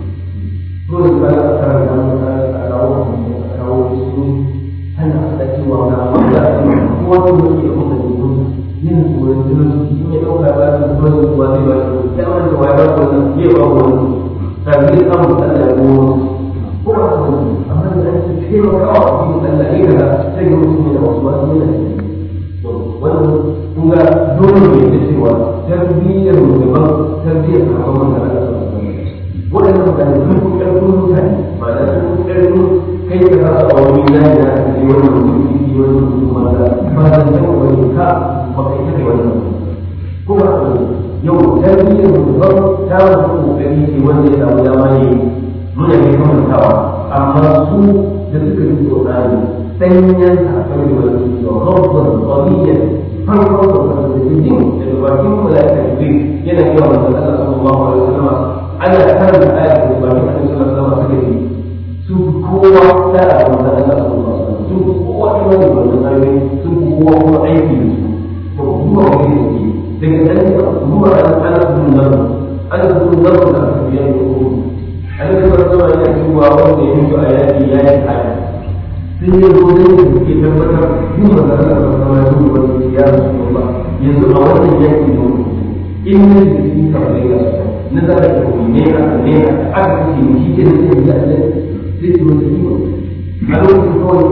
Speaker 1: ko da ba a kan da ba a kawo a kawo su ana faɗa cewa ga wanda kowa da yake da kuma yin tsoron jinin in ya ɗauka ba su kuma yin kuwa zai ba su ya wanda wa ya ba su wannan zai ba wani tare da samun da Allah ya goma ko ba su wani amma da an ce taimaka wa abin Allah ya gaza sai ga mutum yana wasu wasu yana to wannan kun ga dole ne da cewa tarbiyyar mu daban tarbiyyar sahabban mu da Allah waɗannan mutane sun fi ƙarfin mutane ba da sun fi ƙarfin kai ka rasa a wani layi na ka ce wannan mutum ki wannan mutum wanda ba da san wani ka ba kai ta wannan kuma yau tarbiyyar mutum ta wasu kokari ce wanda ya samu dama ne muna ne kamantawa amma su da suka yi tsorani sanyan sakar da wani da rabban qawiyyan farkon da wani da jin da bakin malaika jibril yana yawan da Allah sallallahu alaihi wasallam ana karanta ayat da bakin Allah sallallahu alaihi wasallam su kowa da a wanda Allah sallallahu alaihi wasallam su kowa da wani wannan ayoyi su kowa kuma aiki da su to kuma wani ne daga nan zuwa an ana sun nan ana sun nan da aka biya da ku an da ba zuwa ya cewa wanda ya mutu a yaki ya yi haya sai ya zo da yake ke tabbatar yin ba da Allah ba ya zo wani ya rasu ba yanzu a wannan yaki ne in ne da shi ka bai ga na da ka ko ne aka ne aka ce shi ke da sai da Allah sai ki mutu a lokacin kawai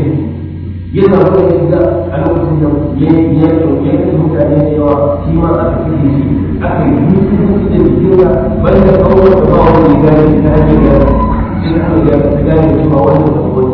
Speaker 1: ya yana wani shiga a lokacin da ya ya ya ya mutane da yawa shi ma aka kike shi aka yi musu da jikinsa banda kawai da ba wani gani ta hanyar da shi aka ga ta gane cewa wannan da wani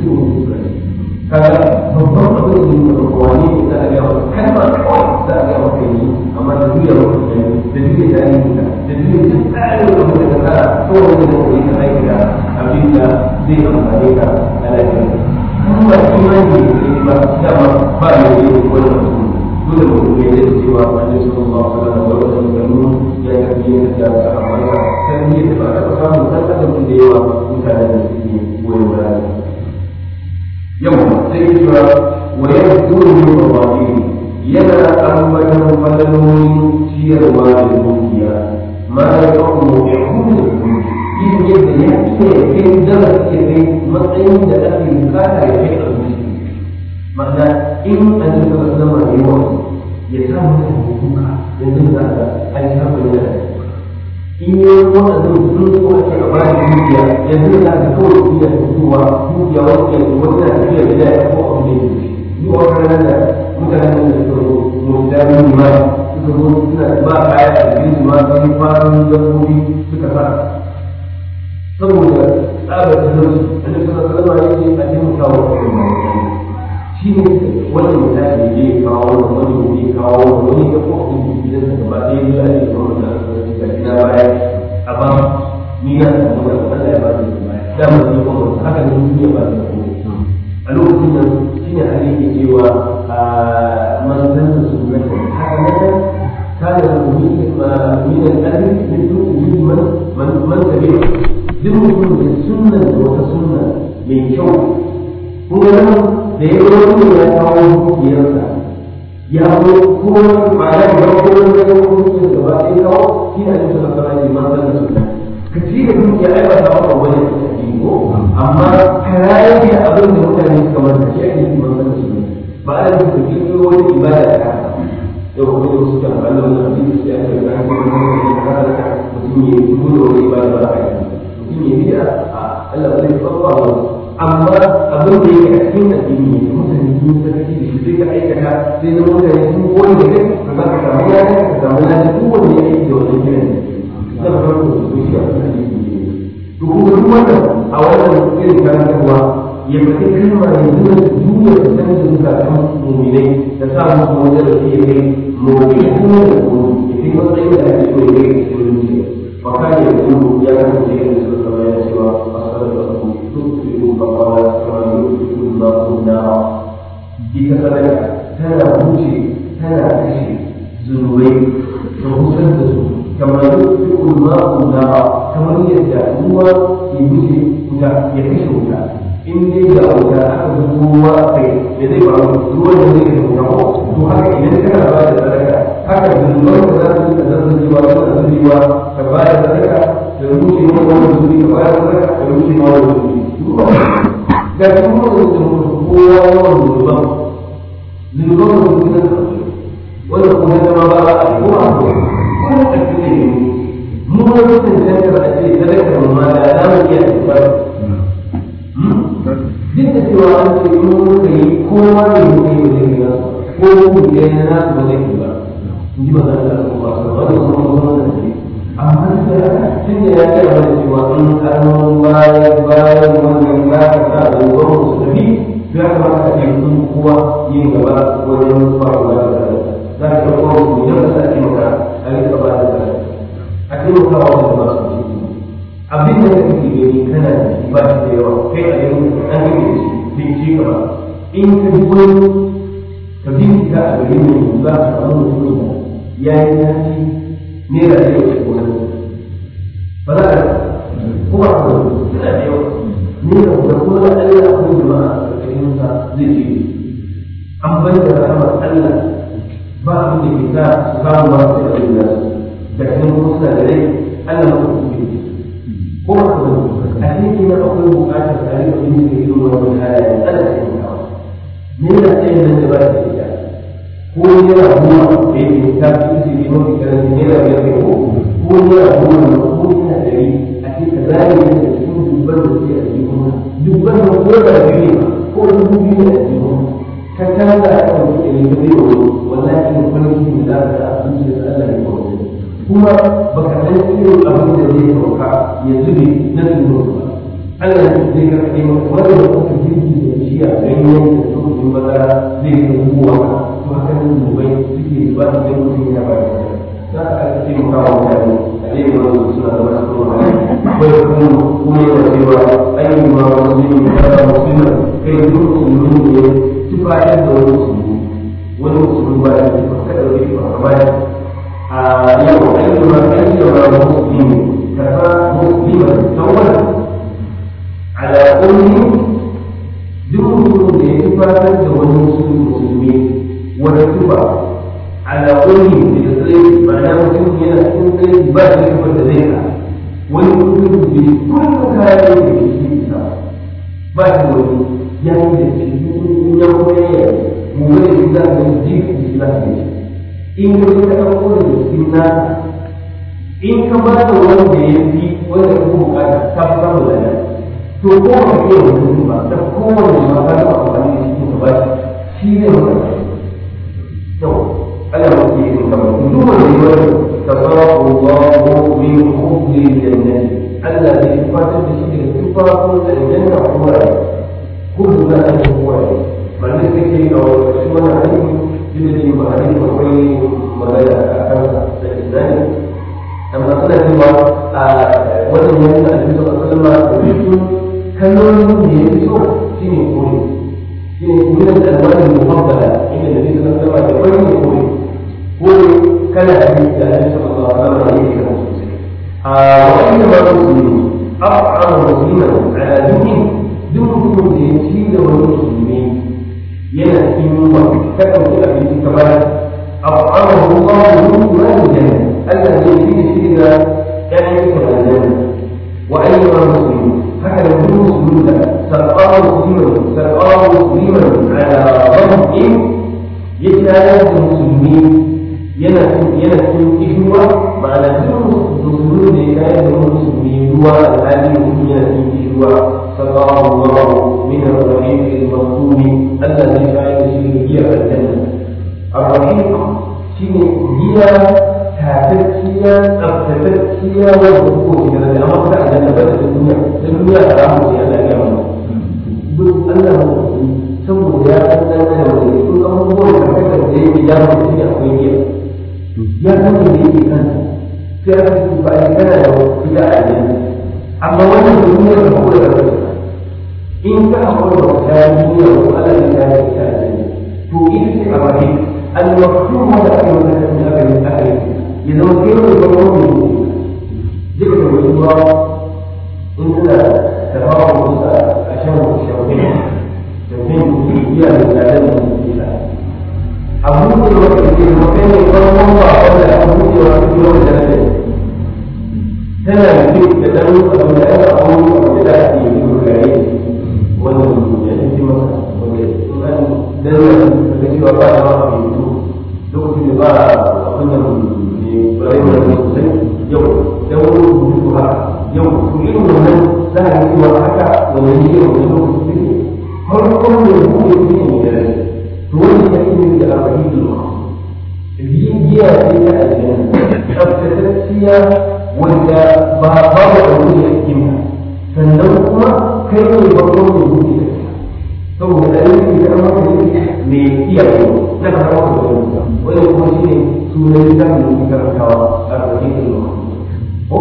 Speaker 1: kaga babban abin da yake da wani da aka ga kalma kawai da aka ga kai amma da duniya ba ta da duniya da ni da da duniya da tsarin da mutum da ka kawai da kai ka aiki da abin da zai amfane ka a lafiya kuma imani ne ba dama ba ya yi wannan dole mu ne da cewa annabi sallallahu alaihi wasallam da wannan gano ya tafi da sahabbansa kan ne da ba ta samu dan adam da yawa mutane da suke goyon baya yau sai ya cewa wa yaduru min mawaqi yana ambatan fadalolin ciyarwa da dukiya ma ya kawo ya hudu yin yadda ya ce kai zama ke kai matsayin da ake bukata ya kai a zuci ma'ana in an yi zama zama da yawa ya samu da hukuka yanzu za ka an samu da in yi waɗannan sun so ake a bayan dukiya yanzu za ka kawai iya fitowa dukiya wani yanzu wani na tafiya da ya ko abu ne ni wata rana da mutanen da suka zo mutane ma suka zo suna ba kaya a cikin ma sun fara dabbobi suka sa saboda tsabar talauci annabi sallallahu alaihi wasallam yake a taimaka wa kuma shi ne wani misali ne kawo wani wani kawo wani ya ko kuma gidan sa gaba ɗaya ya ne da wannan asibiti ga gida baya a ba ni na samu da Allah ya ba ni baya da mu ne ko haka ne duniya ba ta komai a lokacin nan shine ali ke cewa man zanna sunnatan hasanatan kana min min al-ajr min min man man man tabi'a duk mutum da sunna da wata sunna mai kyau kuma nan da ya zo ne ya kawo dukiyarsa ya zo kuma ma'ana ya kawo kuma ya kawo dukiyar da ba sai kawo shi ne a cikin masana ne man zanna sunna ka ci da dukiya ai ba ta maka wani ko amma karayen ne abin da mutane suka manta shi ake yi man zanna sunna ba a yi da kirkiro wani ibada da haka yau kuma yau suke amfani da wani abin da suke ake da ake wani wani da haka da mutum ya yi kuma da wani ibada ba a yi mutum ya bida a Allah zai tsabba wa amma abin da yake a cikin addini ne mutane sun sakaci da shi sai ka aikata sai na mutane sun koyi da kai ka za ka samu ya ka samu ya duk wanda ya aiki da wannan kiran da farko da su shi a cikin addini ne to kuma duk wannan a wannan irin karantarwa ya faɗi kalma ya nuna duniya da san da zukatan muminai da sa musu wajen da suke kai muminai kuma da kuma ya fi matsayin da ake so ya kai cikin zuciya fa ka ya kuma ya kasance yin su sama ya cewa asalar da su tutturu babbawa kama yutturu ma kunna ita sadaka tana wuce tana kashe zunubai da husar da su kama yutturu ma kunna kamar yadda ruwa ke wuce wuta ya kashe wuta in dai ga wuta aka ga kowa kai da zai faru ruwan da zai kashe wuta ko to haka idan kana ba da sadaka haka zunuban da za su yi da zan cewa suna zubewa ka ba da sadaka da rushe ma wani zubi ka ba da sadaka da rushe ma wani zubi ga kuma da kowa yawan zunuban zunuban da su nan wanda kuma zama ba a yi ko a ko wani ƙarfi ne mu wani cancantar a ce sadakar mu ma da za mu iya tafiya duk da cewa an ce in muka yi kowa ne muka yi wajen gina ko mu ɗaya na nasu ba zai yi ba in ji magana da kuma ba su wani kuma kuma da ke amma da tun da ya ce mana cewa in karnon bayan bayan wannan ya ka sa da ruwan su tafi ya kamata a ce sun kowa yin gaba wajen faruwa da za ka ga kowa mu yau da sa taimaka a rika ba da a taimaka wa wanda ba su ciki abin da kake gani kana da shi ba shi da yawa kai a yanzu an gani da shi bai ci gaba in ka ji wani ka bincika a gari mai za ka samu mutum da ya yi tashi naira da yawa ko wani ba za ka kuma a kuma suna da yawa naira da kuma da Allah akwai jama'a a ƙarƙashin sa zai ce an bar da rahmar Allah ba abin da ke sa su samu ba su da abin da da kan kuma suna da rai Allah ma ku ke ko ba ku a cikin nan akwai buƙatar tare da yin da irin wannan halaye Allah ya yi kawo naira ɗaya nan da ba ta da ko naira goma da yake ta fi su ne mafi karanci naira biyar ne ko ko naira goma na ko naira ɗari a ce ka zare ne da cikin dubban da suke a cikin kuma dubban da ko da biyu ne ko dubu biyu ne a cikin kuma ka canza a kan wani ɗari ka zai wani wallahi ne farin ciki da za ka sa a zuciya da Allah ya kawo kuma baka san irin abin da zai sauka ya zube na tsoro ba Allah ya zai ka kai maka wanda da kuka jirgi da shi a ganyen da tsohon bazara zai ga kowa to haka nan zubai suke zuba su ga mutum ya ba da za ka aka ce maka wa mutane a ɗaya da wani suna da masu tsohon wai kuma kuma yana cewa ayyukan ma musulmi ya ba musulmi kai duk musulmi ne tufayar da wani musulmi wani musulmi ba ya tufa kada wani tufa ka bayar yau ayyuka ayyuka muslimi kafa muslima tawwala ala ummi duk mutumin da ya tufatar da wani musulmi wani tufa ala ummi da tsaye ma'ana mutum yana cikin tsaye ba shi tufa da zai ka wani mutum da kullum kayan da ke shi ta ba shi wani ya yi da shi ya kuma ya mu wani shi za ka ji da shi za ka yi in ka ka ɗauko da cikin naka in ka ba da wanda ya fi wanda ka bukata ta fi samun lada to ko ba ka iya mutum ba da kowane ma ka taɓa amfani da shi ka ba shi ne maka to Allah ma ke yin kama duk wanda ya wani tasawu Allahu min hubbi jannati Allah zai fatar da shi daga tufafin aljanna kuma kullu na an kuma ba ne kake yi a wani wannan hadisi duk da ba a yi akwai magana a kansa da islami amma suna cewa a wannan yanzu a cikin sallama da bisu kalmomin da ya fi so shi ne kore shi ne kuma da alwani muhabbala inda da bisa na sama da wani ne kore kore kana da shi da alaihi sallallahu alaihi wasallam yake kan sosai a wani ma musulmi af'ama musliman ala dinin duk mutumin da ya ci da wani musulmi yana cikin yunwa ta ɗauki abinci kamar af'amahu Allahu ma aljanna Allah zai yi shi da ƴaƴan aljanna wa ayyuha muslimin haka da duk musulmin da sarƙawa musliman sarƙawa musliman ala rabbin ya tayar da musulmi yana yana cikin kishuwa ma'ana duk musulmin da ya tayar da musulmi ruwa alhali mutum yana cikin kishuwa sarƙawa Allah min ar-rahim al-maktumi Allah zai tayar da shi da giyar aljanna ar-rahim shine giya tatacciya tsaftatacciya wanda ko ke da amma ta aljanna ba da duniya da duniya da ramu ce Allah ya mu duk Allah mu saboda ya san dan da wani sun abubuwan da kaka da yake ya mu shi akwai giya ya san da yake kan sai aka ce ba ya kana da ita a aljanna amma wannan duniya da ko da in ka hakura da ta duniya ko Allah ya ta ita aljanna to ita ce a rahim al-maqsum wanda ake magana da aka yi aka yi ya zama kai wani farko ne duka da wani ruwa in suna tafawa kusa a shan shauƙin shauƙin iya da tsadar da mutum sa abu ne wanda ke zama kai ne farkon ba wanda aka buɗe wa su yau da rage tana da ke da ɗan abu da aka abu abu da ake yi ko kare wannan ya fi masa wanda in an danna da cewa ba da ma a fito lokacin da ba abin da rayuwar da sosai yau da wani rubutu haka yau su irin wannan za a yi cewa haka wannan ne yau da lokaci ne farkon da ya buɗe su ne da rai to wani ya yi da arba'in da biyan giya ce ta aljanna tsaftatacciya wanda ba babu da wani a cikin sannan kuma kai ne farkon da ya buɗe da saboda ayyukan da an maka ne mai iyaye na karɓar da wani wani kuma shi ne sunan littafin da muke karantawa a ƙarƙashin ilmi ko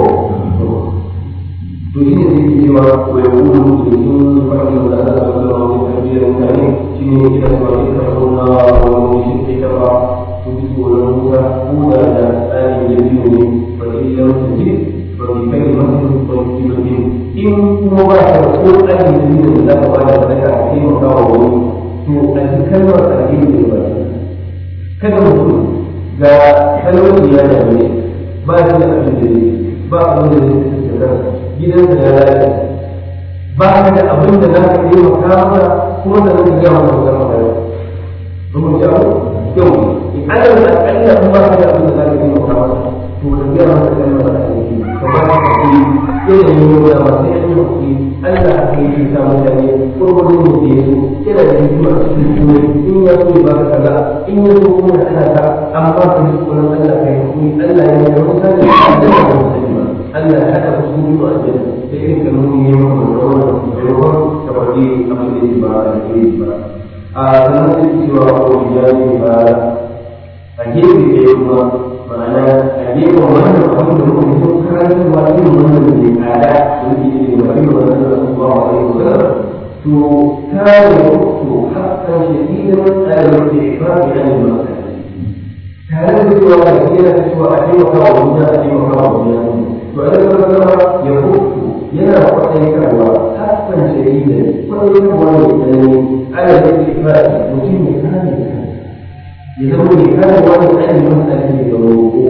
Speaker 1: to shi ne zai ke cewa wa ya kuma mutu da sun faɗi da Allah ta wani wani tarbiyyar mutane shi ne idan ba ke karɓar na wani shi ke taɓa su bi tsoron wuta ko da da tsarin da biyu ne ba ke yi yawon su ji ba ke kai masu ba ke yi in kuma ba ka ko tsarin da biyu da za ka ba da sadaka a taimaka wa wani to a cikin kalmar alheri ne ba kada mutum ga talauci ya dame ba shi da abin da zai ba abin da zai da kansa gidan da ya lalace ba ka da abin da za ka yi wa kama kuma da zai gama da zama da yau domin ya yau in ana da akalla in ba ka da abin da za ka yi wa kama to ka gaya masa kalmar da ake yi ka ba ka hakuri irin yi wa masu yan hakuri Allah ka yi ta mutane kurkurin da ya so yana da hikima a cikin kuma in ya so ba ka kaza in ya so kuma da ana ta amma ka ji tsoron Allah ka yi hakuri Allah ya yi wani sani da Allah ya sani ba Allah ya haɗa ku sun yi wa aljanna da irin kalmomi ne ma da wannan maimakon ka faɗi abin da ba a ke ba a sannan sai cewa ko ya yi ba a gefe ɗaya kuma ma'ana a gefen wannan abin da muka yi sun karantarwa irin wannan da ke tsada da muke yi da wani wannan da su ba wa alaihi wasallam to kare to hakan shadidan tsarin da ya fara da ne ba tare da cewa da yana da cewa a taimaka wa duniya a taimaka wa duniya to a daga zama ya hutu yana kwaɗaikarwa hakan shadidan kwaɗaikarwa mai tsanani ala da ke fara mutum ya kare ya zama mai kare wani tsarin mutane da roƙo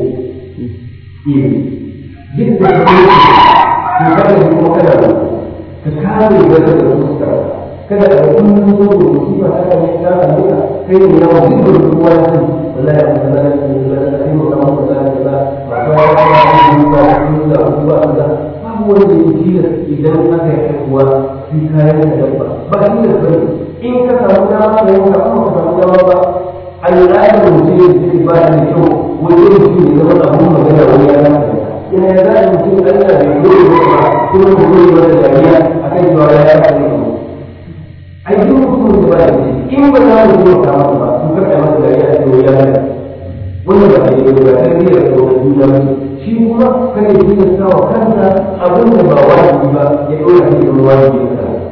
Speaker 1: duk da ke kare kuma kana da ka kare wata da fuska kada a kullum zo da musiba ta ne ta same ka kai ne yawan duk da kowa ya san wallahi an kaza da ke da da kai mu samu kaza da kaza ba ta ya ta yi ba ku da ku ba kaza babu wanda ya ci da idan aka yi kuwa sai kayan da dabba ba shi da bane in ka samu dama da yanka kuma ka samu dama ba al'adar mutum ya ce ba da kyau wani mutum ya zama abun magana wani ya zama ina ya za a mutum Allah bai goyi ba kuma ku goyi ba da dariya akan cewa ya yi akan mu ai duk mutum da ba da in ba za mu zo ka masa ba ku kada masa dariya a cewa ya yi wanda ba da yi ba sai ya ga wani duniya ba shi kuma kada ya tilasta wa kansa abin da ba wajibi ba ya dora shi da wajibi kansa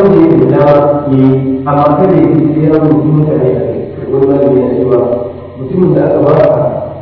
Speaker 1: wanda yake da dama ya yi amma kada ya ce sai ya rubuta mutane a kai wani malami na cewa mutumin da aka ba ka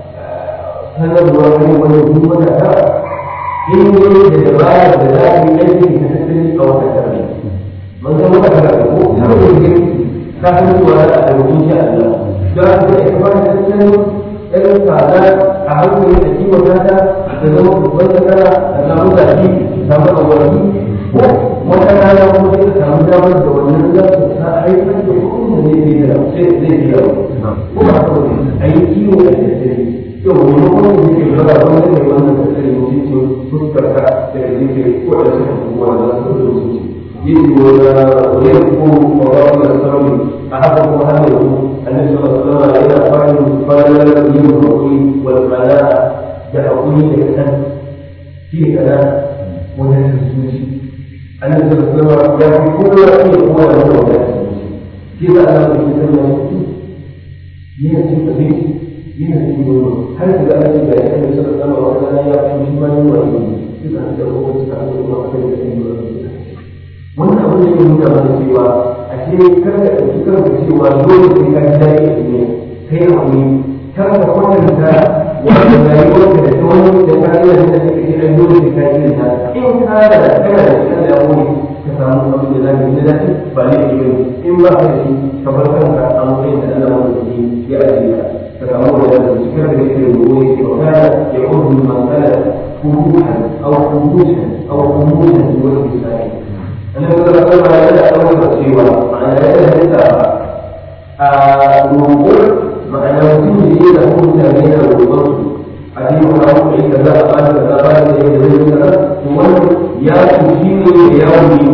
Speaker 1: sanarwa ne wani duk wata ta in ne da dabara da za ka yi aiki da tattali a wata tare man san wata tare ko har da yake ka san cewa da a rubutun shi Allah da ka ga ita ba ta tattalin irin tsada a hankali da kiwon ta da zama babban sakara da samu zafi samu abuwa ko wata rana kuma sai ka samu damar da wannan za su sa haifar da kuɗin da zai da sai zai biya ko ba ka wani a yi kiwo a tattali yau wani wanda yake zara wanda ne wannan tattali mutuncin fuskar ka da yake ko da suka kuma da su da mutunci yin wani wani ko mawaƙi da sauri a haka kuma har yanzu annabi sallallahu alaihi wasallam yana fara fara yin hakuri wal qana'a da hakuri da kasan shi ne kana wajen zuci annabi sallallahu alaihi wasallam ya fi kowa iya kowa da wajen zuci shi da Allah ya sanya shi yana cin abinci yana cin nono har da ga Allah ya sanya shi sallallahu alaihi wasallam ya fi shi ma yin wani shi da da kowa suka haɗu kuma akan da yin wani wannan abin da ke nuna mana cewa a ce kar ka ɗauki kanka cewa dole sai ka ji daɗi a duniya kai hakuri kar ka kwatanta wanda rayuwarka da ta wani da ka iya da take ce ai dole sai ka yi da ta in ka da kana da shi da wani ka samu abin da zaka yi da dace ba ne ke bane in ba ka da shi ka bar kanka a matsayin da Allah wanda ke ya ajiye ka ka samu wanda da shi kar da yake da gobe ke wa kana ya kudu man kana kuruhan aw kuruhan aw kuruhan wa bisai annabi sallallahu alaihi wasallam ya dauka cewa ma'ana ya halitta a roƙo ma'ana mutum da yake da mutane da roƙon su a cikin wani abu da yake za a ba da za a ba da yake da zai sana to wannan ya kushi ne da yawon ne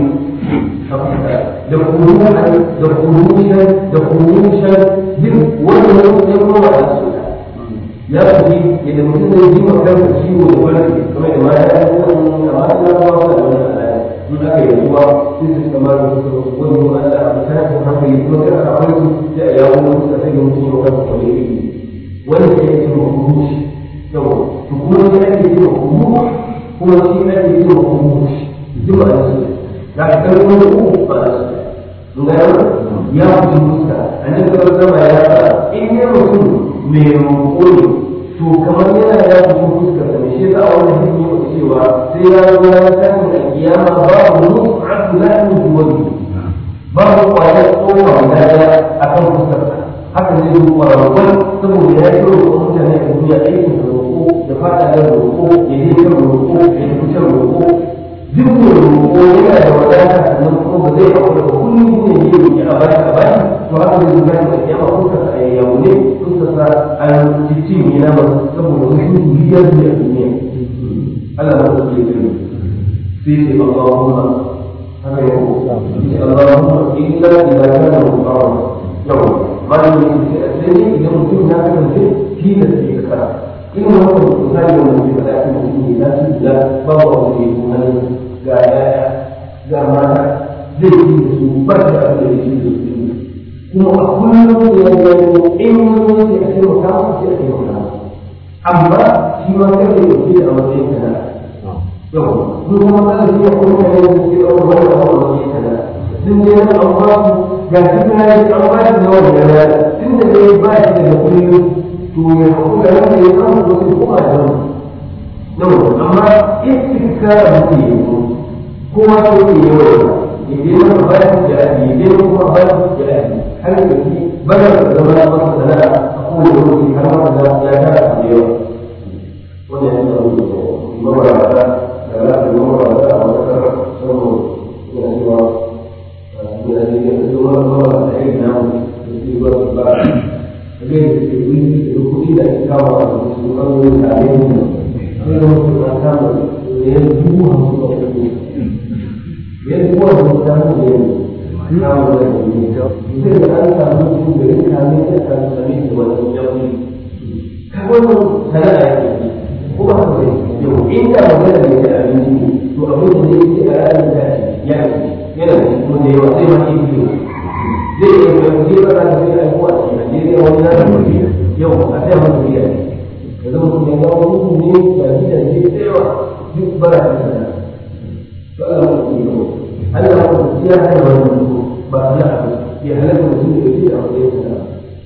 Speaker 1: da kuruhan da kurushan da kurushan duk wannan ya kuma da su ya kushi yadda mutum zai ji ma kansa ciwo da wani kamar da ma ya yi wani amma suna kuma wani da wani al'ada in aka yi ruwa sai su kamar da su wani ruwa da aka tashi hankali kuma sai aka bar su sai a yawo musu da sai mutum ya wani kwale iri wani sai ya ce ma kurushi yawa to kuma sai ake ce ma kurushi kuma sai ake ce ma kurushi duk ba da su da ka kai wani uku ba da su mun ga yawa ya fi muska a nan gaba zama ya sa in ya mutum mai roƙo ne to kamar yana ya fi fuskar da shi yasa wannan hadisi ya cewa sai ya zo ya tashi a kiyama babu mus'atu lahmi duwani babu kwayar tsoka guda daya a kan fuskar haka zai zo kwararwar saboda ya yi roƙo mutane a duniya aikin da roƙo da fata da roƙo ya je kan roƙo ya tafi can roƙo duk mai roƙo yana da wadata sannan kuma ba zai haƙura ba kullum ne ya roƙi a bashi a bashi to haka zai zo gani a kiyama fuskar a yayyawo ne fuskar an cikin yana ba saboda wasu biyar ne a duniya Allah ba su ke gani sai ce Allahumma haka yau sai Allahumma illa idza kana muqarrab yau malami ne sai ne idan mutum ya kasance tilas ne ka kara in wannan misali da mutum da ake mutum ne na ci da babu abu ne kuma ga yaya ga mata zai yi da su ba da abin da yake da su kuma a kullum da ya gano in wani ya ce maka sai a ce maka amma shi ma kai da yake a matsayin kana yau mun kuma kana shi ya kuma kai da shi a wani abu a matsayin kana sun je na amma ga shi kana yi an ba shi na wani yana tun da dai ba shi da kullum to ya kuma ya ne ya samu wasu kuma da wani yau amma istikara mutum ya yi kowa sai ya yi yawa idan na ba shi da aji idan kuma ba shi da aji har da shi bada da zama na masa sana'a a kowane lokaci har ma da ya tara da yawa wannan yana da mabarata da lafi mabarata a wata kara saboda yana cewa yana da yake da zuwa mabarata da irin namu da su ba su ba a ga yadda ke wuri da lokaci da ake kawo a su kan wani tare da mu sai da wasu na kama da ya dubu hamsin da wani yadda kowa da mutane da yanzu kawo da yanzu zai da an samu mutum da yin kame da kan sami da wani yauni ka wannan sana'a ya ke ko ba ka yau inda magana ne da abinci ne to abin da zai ce a ranar da ya ce yana da kuma da yawa sai ma yi biyu zai yi mai kuɗi ba za ka sai aiko a cikin Najeriya wani na da kuɗi yau a sai ma kuɗi a ne yanzu mutum ya gawo mutum ne da gidaje da yawa duk ba za ka sana'a to Allah ya kuɗi Allah ya ya hana wannan ba sana'a ya halatta mutum ya yi a matsayin sana'a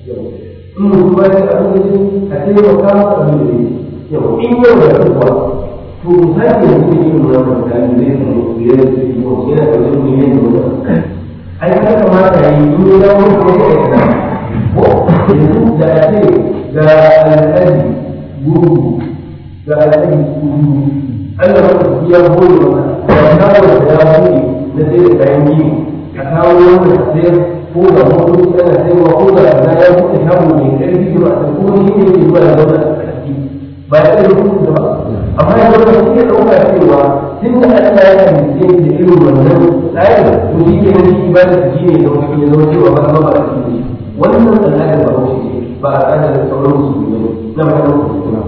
Speaker 1: in mutum ba ya abin da a taimaka masa abin da yau in yau da kuwa to misali da kuma yin wannan mutane zai samu biyar da su yi yana da wani miliyan da wani ai ya kamata yi in ya dawo ko ya yi kana ko yanzu da a ce ga alƙali guru ga alƙali guru Allah ya ya gode maka da kawo da ya buɗe na sai da kayan gini a kawo wanda sayar ko da motoci ana sayarwa ko da kaza ya buɗe shago mai ƙarfi da ba a ko shi ne ke zuwa da zauna a ƙarfi ba ya ɗaya hukunta ba amma ya zama shi ya ɗauka cewa tun da Allah ya halitta da irin wannan tsarin to shi ke nan shi ibada ta shi ne da wani ya zama cewa ba zama ba a cikin shi wannan al'adar ba haushi ce ba a al'adar da sauran musulmi ne na ba ta musulmi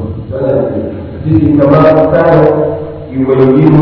Speaker 1: Jadi kama saya yubayyin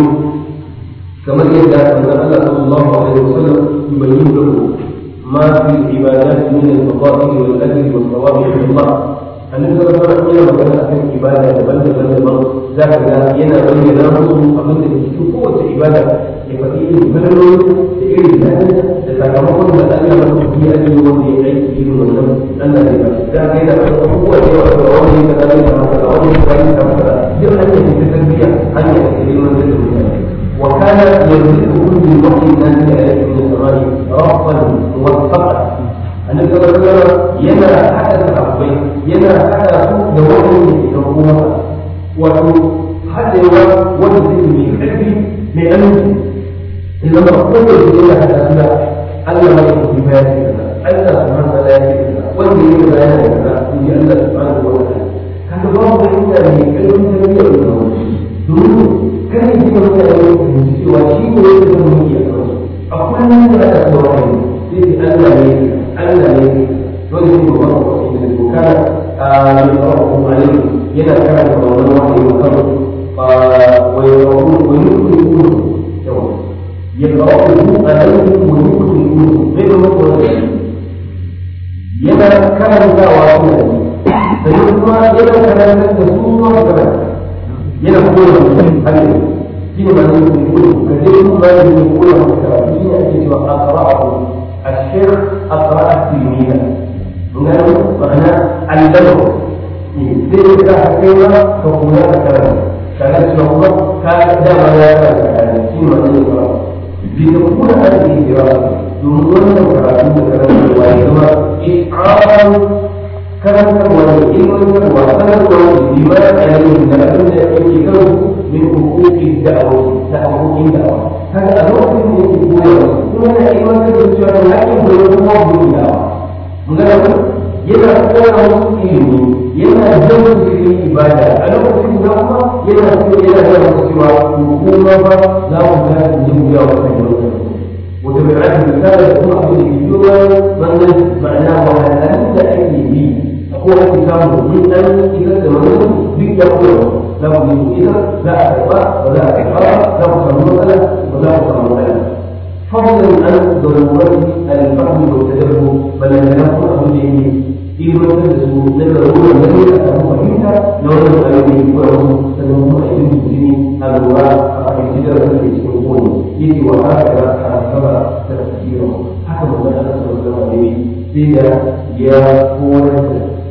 Speaker 1: كما يدعى أن الله صلى الله عليه وسلم يبين له ما في العبادات من الفضائل والأجر والثواب عند الله النبي صلى الله عليه وسلم كان أكثر عبادة بل بل بل ذاك ينا بين ناموس أمن تشوف قوة عبادة يفتيه البلد تئر الثاني تتكرر مسألة من في أجل وفي أي كثير من النم أن ذاك ينا قوة وثواب كذلك ما تدعون كذلك ما تدعون يبقى أن يتسبيع أن يأتي المنزل المسلم وكان يرزق كل وحي نازل عليه من السماء رفضا موفقا النبي صلى الله عليه وسلم ينا حدث الأرضين ينا حدث لوحي يقوم وحتى حتى وجد من علمي لأنه إذا ما قلت إلى هذا الأسباب ألا ما يكون في بيانه ألا سبحانه وتعالى والذي يبين لنا في الله سبحانه وتعالى هذا الله عند علم تنبيه دون kan yi kuma da yau cewa shi ne ya zama mulki a kansu a kullum da aka zuwa kai sai Allah ne Allah ne wani shi ba ba ko shi ne ko kana a yi tsaro ko alai yana kana da wannan wani ya kan wa ya rawu wa yukri ku yau ya rawu ku alai wa yukri ku bai da mutum yana karantawa kuma sai kuma yana karanta da su ma karanta yana koya mutum hanyar shi ne masu yin kudu ka je kuma ba yin koya mutum karatu shi ne ake cewa aqra'u ashir aqra'a tilmida ngano ma'ana allama sai ka kai ma ka kula da karatu kaga cewa kuma ka dama ya karanta karatu shi ne masu yin karatu bi da kuma ake yi cewa domin wannan karatu da karatu ya zama ish'arun karantarwa da ilmantarwa sanarwa da bima alayhi da abin da yake kan min hukuki da'awa ta hukukin da'awa kaga a lokacin da yake koyarwa kuma yana ilmantar da cewa da hakkin da ya kuma hukukin da'awa mun ga yana koya musu ilimi yana jan su cikin ibada a lokacin da kuma yana so yana jan su cewa hukuma ba za mu ga su jin wuya wa kan yau وتبعات المثال يكون أقول اليوم من معناه وهذا أي به هو الكتاب من أن إذا تمنى بك يقول لا أريد إذا لا أتبع ولا أتبع لا أصل مسألة ولا أصل مسألة فضلا عن ضرورة الفهم والتدبر بل أن يكون أمره في مسألة نظرون الذي أتاه فهمت لو لم أريد وله سنكون أيضا المسلمين الرواة أقل تجارة في سنكون يجي وهكذا حسب تفسيره حسب ما أنزل الله عليه سيدا يا قوة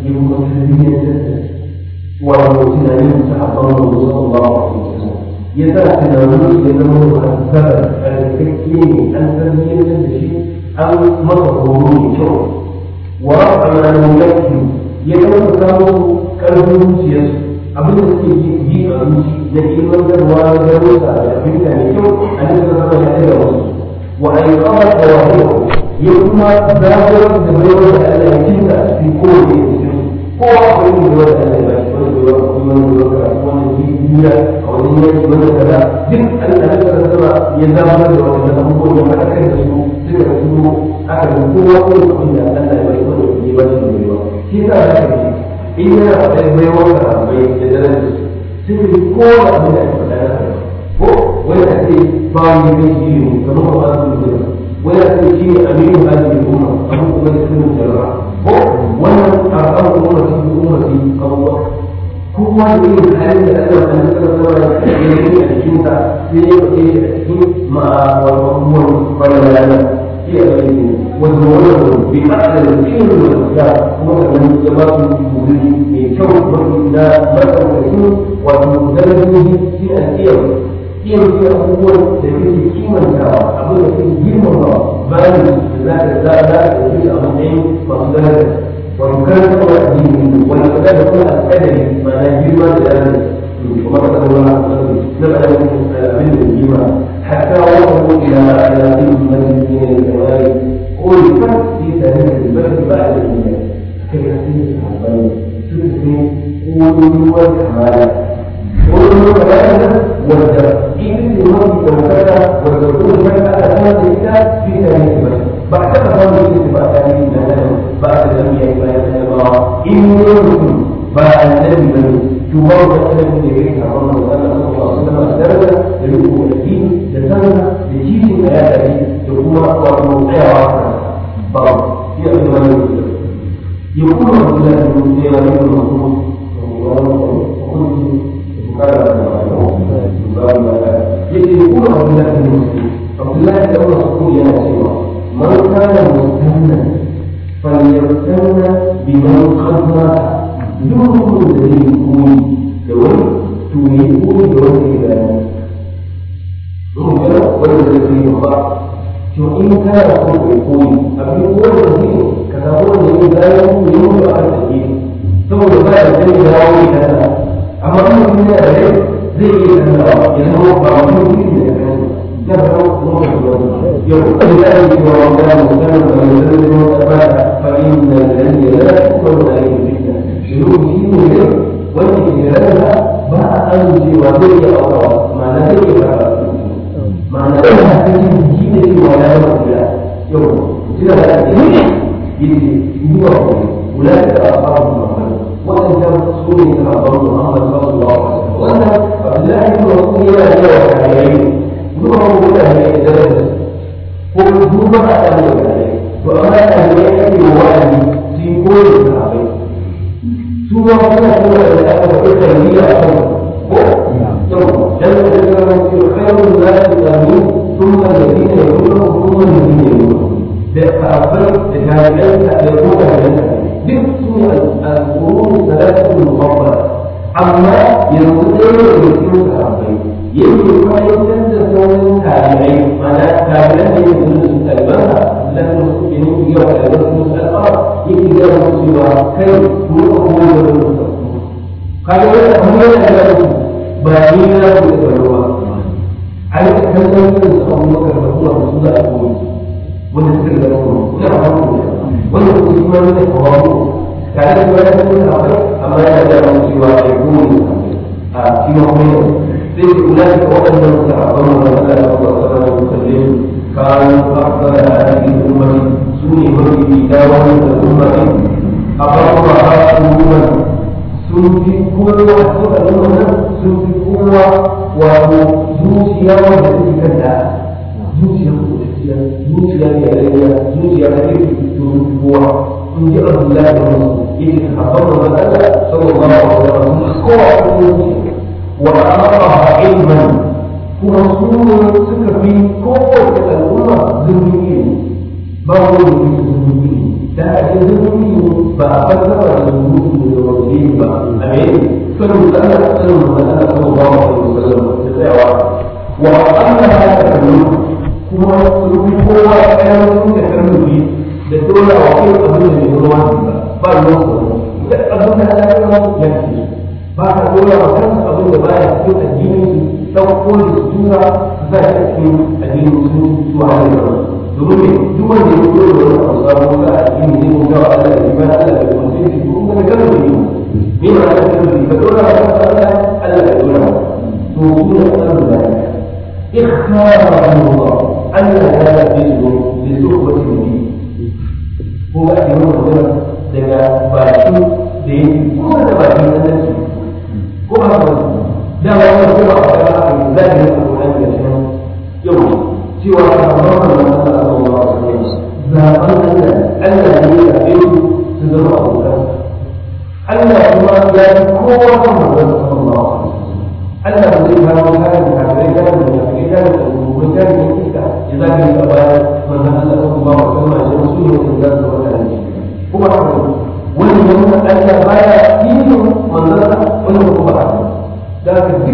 Speaker 1: يمكن wato tunanin sahabban manzo sallallahu alaihi wasallam ya sa tunanin ya zama muhassabar alkakke ne an tarbiyyantar da shi an masa horo mai kyau wa rafa na mulki ya zama samu karfin zuciyarsu abin da suke yi a zuci na ilmantarwa na garusa da fahimta mai kyau a nan da zama ya tsaya wasu wa aikawar da wahayi ya kuma zaburar da baiwar da Allah ya cinta a cikin kowane cikin kowa akwai yin da wanda Allah ya bashi wani da yawa kuma wani da yawa wani duniya a wani yanki wani kaza duk Allah ya tsara sama ya zaburar da wani abubuwan ya haɗa kai da su suka su aka ga kowa ko abin da Allah ya bashi wani ya bashi da yawa shi yasa za ka ce in yana faɗin baiwar da bai da darajar su sai ka kowa abin da ake faɗa na ko wani a ce ba wani kai shi ne kamar ba su da wani a ce shi ne aminu hajji umma abin kuma da sunan jarra ko wannan karɓar umarci umarci abubuwa kowa da yin halin da Allah ta nuna sauran ya yi a cikinsa sai ya faɗe shi a cikin ma'abubuwan kwanan ranar da kuma sannan ya ba su wuri mai kyau mafi na matsakaikin wato darajoji shi a iya iya ce abubuwan da kake kimantawa abin da kake girmamawa bayan da za ka za za ka ɗauki a matsayin masu daraja wato kan kawai addini wani kada da kuma alƙadari ma'ana girma da daraja kuma ka zama na faɗa abin da girma hatta wata ila ila ilmin majalisin al-kamali ألفت في تاريخ البلد بعد الميلاد كيف يحسين الصحابين تلفي قولوا والكمال قولوا كمالا والدرس إذن المرء لو كذا والدكتور كان هذا الكتاب في تاريخ البلد بعد هذا الاتفاق تاريخ مثلا بعد الأنبياء بعد الله إن يوم بعد النبي بني تمر أسلم من يبيت عمر صلى الله عليه وسلم الدرجة للوقوع الدين لسنة لجيل الحياة يكون وموقعها بعض يأتي ما يقول يقول عبد الله بن مسلم بن مسعود يقول عبد الله بن مسلم عبد الله بن مسعود يا سيدي من كان مستنى فليستنى بمن قد مات دون دليل كوني لو توني كوني لو كذا ربنا ولا دليل الله to in kana so kai koyi abin koyi da shi ka samu wanda ya gaya mu yi mutu a kan take saboda ba da zai dawo ne kana amma in mutum yana da rai zai iya canzawa ya zama ba wani mutum da ya kan ya zama kuma da wani ya kuma da ya yi cewa wanda ya mutum da mai zai zama wata ba da fa'in da zai yi da kuma da ya yi fitna shiru shi ne ne wanda ke rarra ba a amincewa zai iya aurawa ma'ana zai iya fara ma'ana da ya cikin jiki da cewa ya yi kula yau jira da ake yi yake yi wa kuma kula da asabu muhammad waɗannan su ne sahabban muhammad sallallahu alaihi wasallam wannan abdullahi ibn mas'ud yana da yawa kariyayi duba ko mutane da daraja ko duba a kan da kariyayi to amma kariyayi ake wa'azi su yi koyi da sahabbai su ma suna cewa da aka faɗi tarbiyya a kan ko yau dan da zama cewa khairun nasi qamin ثم الذين يقولون ثم الذين يقولون بأفضل تجاربين يقول لنا باسم القرون الثلاثة المفضلة أما ينقل يمكن الصحابين يمكن ما يمكن تكون تابعين معنى تابعين يمكن تتبعها لكن يمكن يوم الرسول الأمر يمكن يوم سوى كيف هو هو قالوا لنا هم لا بنينا بالتبعوا على كان يمكن أبو بكر رسول الله صلى الله wanda suka da kuma ina hannu wanda kuma shi ma ne kawo tare da wani sun akwai amma yana da wani cewa ai gumi a shi ma kuma yau sai su kula da waɗannan sahabban mu da Allah ya ba su da musallin kan afdala hadhihi ummati sune mafi da wannan ummati abarra hasuman sun fi kowa suka nuna sun fi kowa wato zuciya wanda take kanta zuciya zuciya zuciya ne rayuwa zuciya ta ke domin kowa in ji abdullahi da wasu yake sahabban da Allah sallallahu alaihi wasallam kowa a cikin zuciya wa aqaha ilman kuma su ne suka fi kowace al'umma zurfin ilimi ba wani da ke zurfin ilimi da a cikin zurfin ilimi ba a fassara da zurfin da wani ba a me sanin da Allah sanin da Allah sallallahu alaihi wasallam da tsayawa wa annaha takunu kuma sun kowa ɗaya sun da karnufi da dole a kai abin da bai zama ba ba ruwan ku da abin da ya zama ya ce ba ka dole a kan abin da baya cikin addini su ɗauko da su tura su sa shi a cikin addini su su a hanyar ba domin ne duk wanda ya dole da wani abu sabon sa a addini zai kuma wa Allah da iman Allah da kuma sai su kuma da karnufi ne ma da karnufi ka dole a kan Allah Allah da dole to su ne karnufi da اختارهم الله أن هذا الجسم لصحبة النبي هو أجمل مدرس daga baki da yi kuma da baki na nasi ko ba ba da wani ko ba ba ba a yi zai yi ko an da shi yau cewa ka ba ba na Allah sallallahu alaihi wasallam zaban Allah Allah ne ya yi su zama abokan Allah kuma ya yi kowa kan manzon sallallahu alaihi wasallam Allah ba zai kawo kayan kafirai kayan da kafirai kayan da kuma kayan da iska ya zaka yi a baya manzon Allah sallallahu alaihi wasallam ya wasu ne da za su wata ne kuma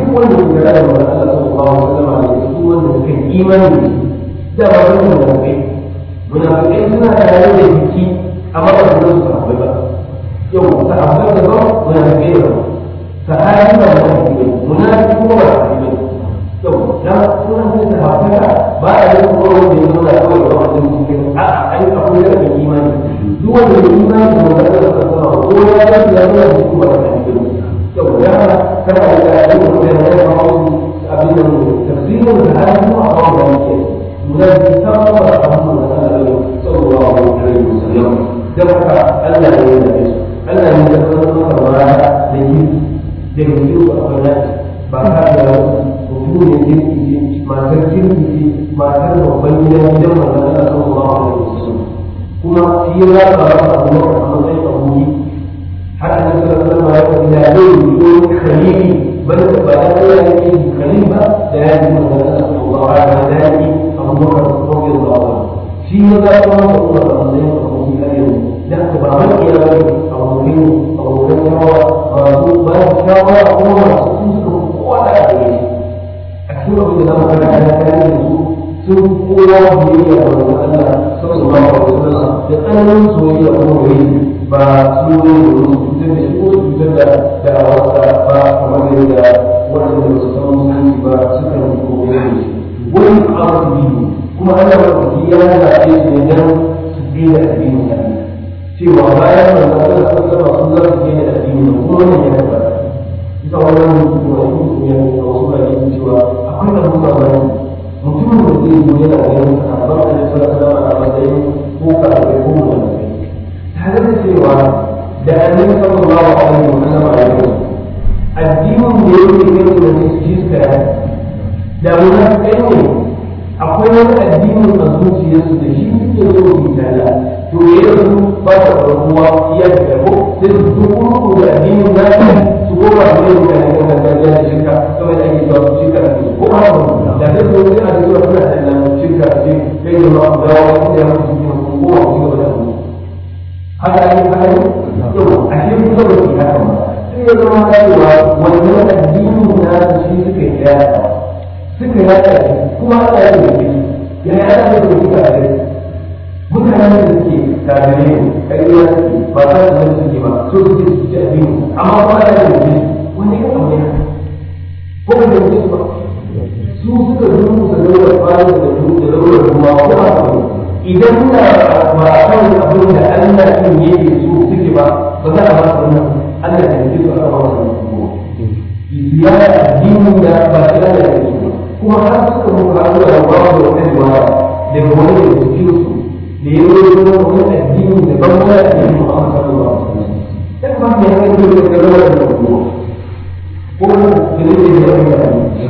Speaker 1: duk wanda ke da da Allah sallallahu alaihi wasallam da su wanda suka imani da ba su munafikai munafikai suna tare da jiki amma ba su su sahabbai ba yau sahabbai da ba munafikai ba sahabi ba munafiki ba munafiki kuma ba sahabi ba yau da suna da sahabbai ba a yi kuma wanda ya nuna kawai ba wanda cikin a an akwai da imani duk wanda ya imani da wanda Allah sallallahu alaihi wasallam ko ya yi ya nuna jiki ba sahabi ba yau da kana da yin da ya kawo abin da tafsirin da har kuma a kawo da yake munafiki ta ba a kawo da Allah sallallahu alaihi wasallam da haka Allah ne ya yi Allah ne ya kawo maka bara da yi da yi su a wannan ba ka da mutum ne kirki ce matar kirki ce matar babban gidan gidan manzon Allah sallallahu alaihi wasallam kuma shi ya ba ba a matsayin abuji حتى النبي صلى الله عليه وسلم لا يقول خليلي بل بعد ذلك خليفه لا يجب ان نسال الله على ذلك ابو بكر رضي الله عنه في ذلك الله صلى الله عليه وسلم لا تبارك يا رب او مين او مين هو ما شاء الله هو ولا عليه أكثر من ذلك على ذلك sun kowa biyayya da Allah sallallahu alaihi wasallam da tsananin soyayya ko wai ba su ne da cutar da shi ko cutar da da'awarsa ba kamar yadda waɗanda ba su san musulunci ba suka yi koyi da shi wani abu biyu kuma ana mafi ya zaɓe su ne don su daina addinin Allah cewa bayan da Allah sallallahu alaihi wasallam sun za su daina addinin kuma wannan ya tabbata ita wannan mutum ya yi wasu ba ne cewa akwai abubuwa ba mutumin da zai zo yana ganin sahabban da ya sura sama a matsayin ko kafin ko mutum tare da cewa da annabi sallallahu alaihi wa sallam a yau addinin da yake kai da shi suka yi da munafikai ne akwai wani addinin a zuciyarsu da shi suke so su yi talla to yanzu ba ta farkuwa iya da karbo sai su zo kuma da addinin na su koma da yin mutane kan gargajiya da shirka kamar da ake cewa su shirka da su ko ba da sai su wani a cewa suna da shirka ce kai da ma da wasu da mutu su ko ko wa su da su haka ne haka ne yau a shi kuma ba su haka ba sai ya zama cewa wannan addinin na shi suka yi yada suka yada shi kuma ana yin da shi ya yada da su suka da mutanen da suke tabirai ne ƙarya suke ba za su zama suke ba so suke su ci addini amma kuma ana yin da shi wani ya samu ya ko ba da su ba su suka zuwa su daura fara da su da daura ruwa ko ba su idan na ba a kan abin da Allah din yake so suke ba ba za a ba su wannan Allah da yake so a ba su ya addinin da ba shi Allah ya so kuma har suka muka haɗu da ba su da riwaya daga wani da cikin su da ya yi wani addini da ban wani addini Muhammad sallallahu alaihi wasallam dan ba ne ya kai da daga wani da ko ko da ne da ya yi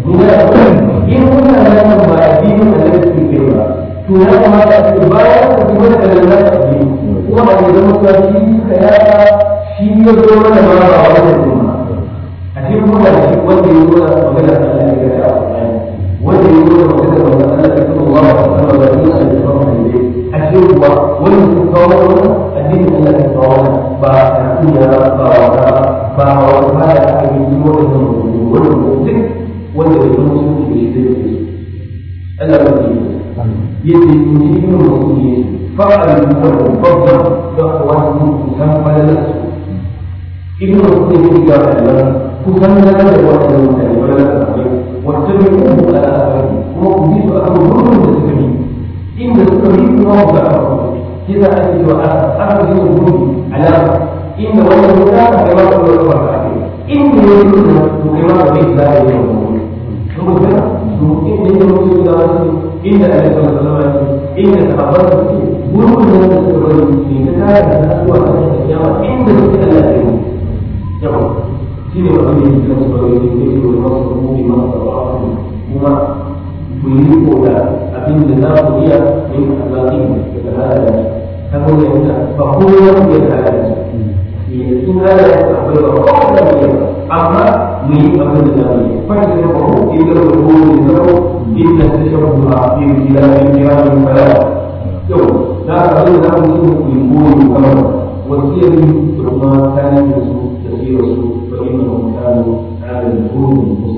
Speaker 1: in kuna nan ba addinin da zai ke ba to ya kamata a ce bayan da kuma da lalata addini kuma a gidan mutuwa shi suka yaka shi ya zo mana ba ba a wannan kuma a ce kuma da shi wanda ya zo da magana da Allah ya ga wanda ya zo da magana da Allah ya ga Allah ya san da Allah ya san da a ce kuwa wanda su kawo wannan addinin Allah ya kawo ba a duniya ba ba ba wata ba da aka yi wannan wannan mutum wanda bai zama sun ce shi zai fi Allah ba ke yadda in ji yin mutum ne fa'ar da babban da wani kusan falalar su ibn mutum ne ga Allah kusan da da wannan mutane falalar su akwai wata bai kuma ala asari kuma ku bi su akan gurbin da suka yi inda suka yi kuma ku ga abu kisa ake cewa aka yi su gurbi alama inda wannan mutane kai ma ka zo da ba inda ya yi su to kai ma ka bai da ya yi saboda su inda ya mutu da wasu inda a yasa masalama inda sahabbar da suke gurbin da suka suka bari ne ta tare da kasuwa a cikin kiyama inda suke Allah ya yi yawa shi ne wani ne cikin su bari ne ke yi masu rubuci masu tsawon kuma ku yi riko da abin da za ku iya yin alaƙi daga halayen ta kuma yanzu ba kowa ya da halayen su sun halayen su akwai ba kowa da mu yi amma mu yi abin da za mu yi fahimta da kuma inda da kuma ne zama inda ta shabu a yin gida yin gida yin fara yau za ka abin da za mu yi ku yi koyi kamar wasiyar da kuma tarihin su da sirarsu fa inna mutane adal kurun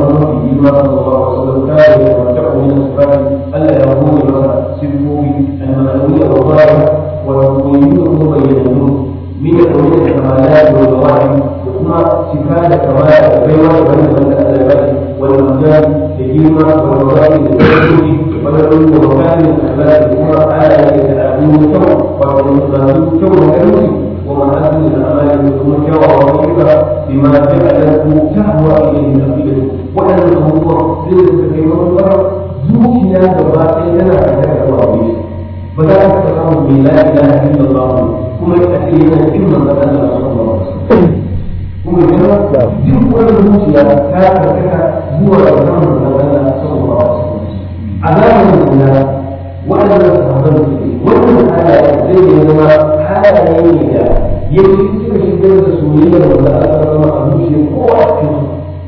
Speaker 1: mafi girma sallallahu alaihi wasallam kare da wata min asfari Allah ya hore masa sifofi al-ma'anawiyya wa zahira wa tuqayyinu wa bayyanu min al-umur al-kamalat wa al-zawahir da kuma cika da kamala da baiwa da wannan da Allah ya bashi wal majal da girma wa rawai da tarihi wa da wa makamin al-akhlaq da kuma halaye da abin kyau wa da kyau da karanci ومحاسن الأعمال ثم كوى وظيفة بما جعله تهوى إليه الأفئدة وأن هو ذلك كيما الله زوجنا دبائي لنا فتاة الله فلا تتقام بلا إله إلا الله كما يأتينا إما مثلا صلى الله عليه وسلم kuma yana duk wani zuciya ta karkata zuwa ga samun magana sallallahu alaihi wasallam a zamanin da waɗannan sahabban suke wannan halaye zai yi zama halaye ne da ya ci suka shigar da soyayyar wanda aka zama a zuciya kowa a cikin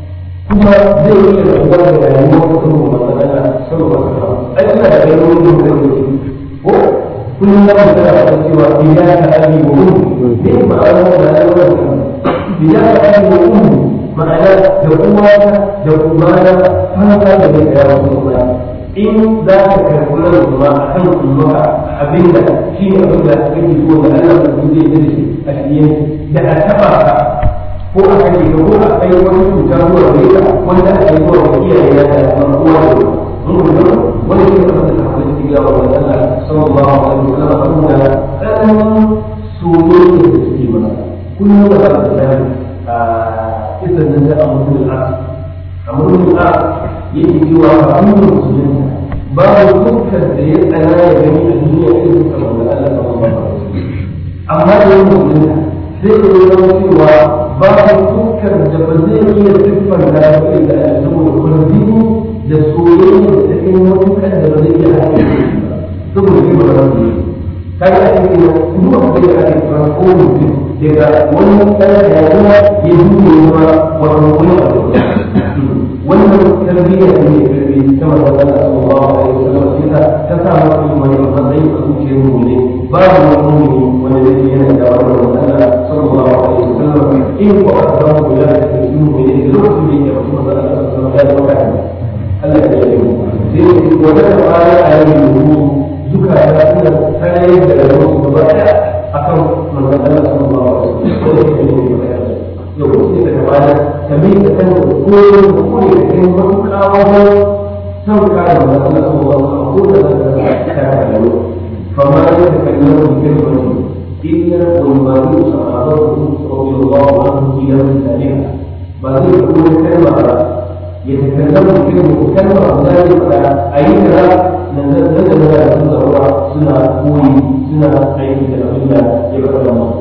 Speaker 1: kuma zai yi da rabuwa da rayuwar mutum masana saboda wasu ai suna da rayuwar da mutum da ko kullum za mu tsaya a cewa biya ta abi wa ummu ne ma'ana da rayuwar da biya ta abi wa ummu ma'ana da uwata da kumana fata da mai kaya wasu kuma in za ka karɓi nan kuma a kan ummaka abin da shi ne abin da kake so da Allah da zai yi da shi a shiye da a taɓa ka ko a kake ka ko a kai wani cuta ko a kai ka wanda a kai ko a iyaye ya da kuma kowa da mun gudu wani shi ne abin da ka kuma cikin yawa da Allah sallallahu alaihi wa sallam abin da ɗan soyayya da suke mana kullum da ba da a isan nan da amurin al'as amurin al'as yake cewa ba an yi musulunta babu dukkan da ya tsana ya gani a duniya irin sa wanda Allah ta wanda ba amma da yin musulunta sai da ya zama cewa babu dukkan da ba zai iya siffar da ya fi da ya saboda kwanzini da soyayya da ta kai matukan da ba zai iya haɗe saboda shi ba za su yi kaga a cikin duk wanda ya ake farko mutum daga wani ɗan rayuwa ya duba ma wani wani abu wannan tarbiyya ne ya karbi ta manzon Allah sallallahu alaihi wasallam sai ta ta sa masa wani matsayi a zuciyar mu ne babu wani mu'mini wanda yake yana da wannan manzon Allah sallallahu alaihi wasallam in ko aka samu guda da cikin mu'mini da lokacin da yake rasu manzon Allah sallallahu alaihi wasallam Allah ya yi mu sai wata tabara a yau mu duka da suna tarayyar da rayuwar su gaba daya akan manzon Allah sallallahu alaihi wasallam yau sai ka tabara ka bi ka san ko ko ne da kai matuƙa wajen son kare da Allah sallallahu alaihi ko da ta kare فما يتكلم بكلمة إلا والمريض صحابته رضي الله عنه إلى مثالها بعد يقول كلمة يتكلم بكلمة كلمة ذلك أي كلام نزل نزل لا يصدر سنة قوي سنة عين الأمية يبقى الله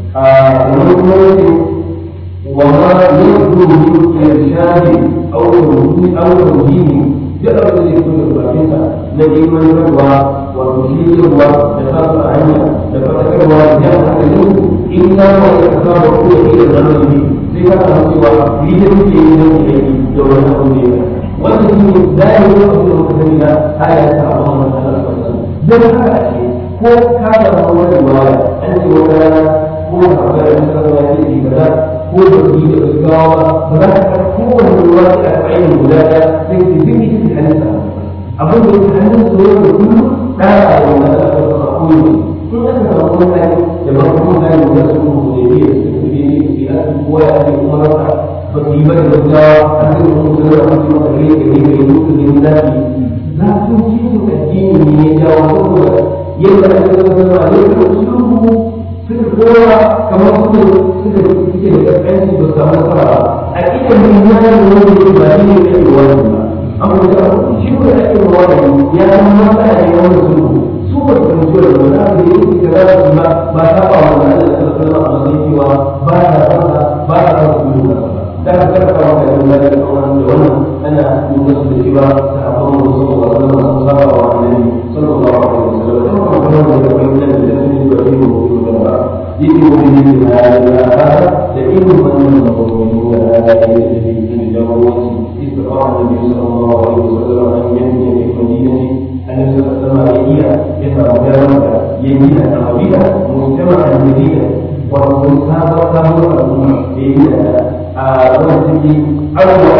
Speaker 1: وما يبدو من إرشاد أو توجيه أو توجيه جرى الذي يكون الرحمة الذي من يروى وتشير وتخاف عنه لفتكر وجاء منه إلا ويتخاف كل شيء غنمه لكن سوى بيد في إليه دولة أولياء والذي لا يؤمن المتكلم هذا يتعظم من الله dan haka ce ko ka da wani riwaya an ce wata rana ko ka ga da masallaci ne kaza ko da shi da gaggawa ba za ka ga kowane ruwa da aka ainihin guda ɗaya sai ka dinga shi hannunsa abin da yake hannun su yau da kullum ɗaya a wani da aka fasa koyo in aka samu wani hali da ba kuma hali da su mu da biyu da su ne ne su ya su koya a cikin kuma rasa ba su yi ba da gaggawa an zai kuma su da wasu masa gare gare gare musu ne zafi zafin cikin addini ne ya jawo saboda yadda aka zama a lokacin sulhu suka kowa kamar suka suka suke da kaskanci ba samu nasara ba a idan mun ya yi wani ne ba shi ne da ke wani ba amma da shi ko da ake wani ya zama matsala ne wani sulhu su ba su fahimci da wani abu da yake da za su ba ba ta ba wani da Allah ta sallama a matsayin cewa ba ta fasa ba ta fasa sulhu ba da ka karfa wa kai da da wannan ana nuna su da cewa ta abin da sallallahu alaihi wasallam saba wa annabi sallallahu alaihi wasallam kuma kuma da kai da da da da da يجب به هذا لئن من المؤمنون هذا يجري في الجوز استطاع النبي صلى الله عليه وسلم ان يبني في المدينه ان يتقدم اليها يترجم يمين عربيه مجتمع المدينه والمسابقه الامه بين وجهه اول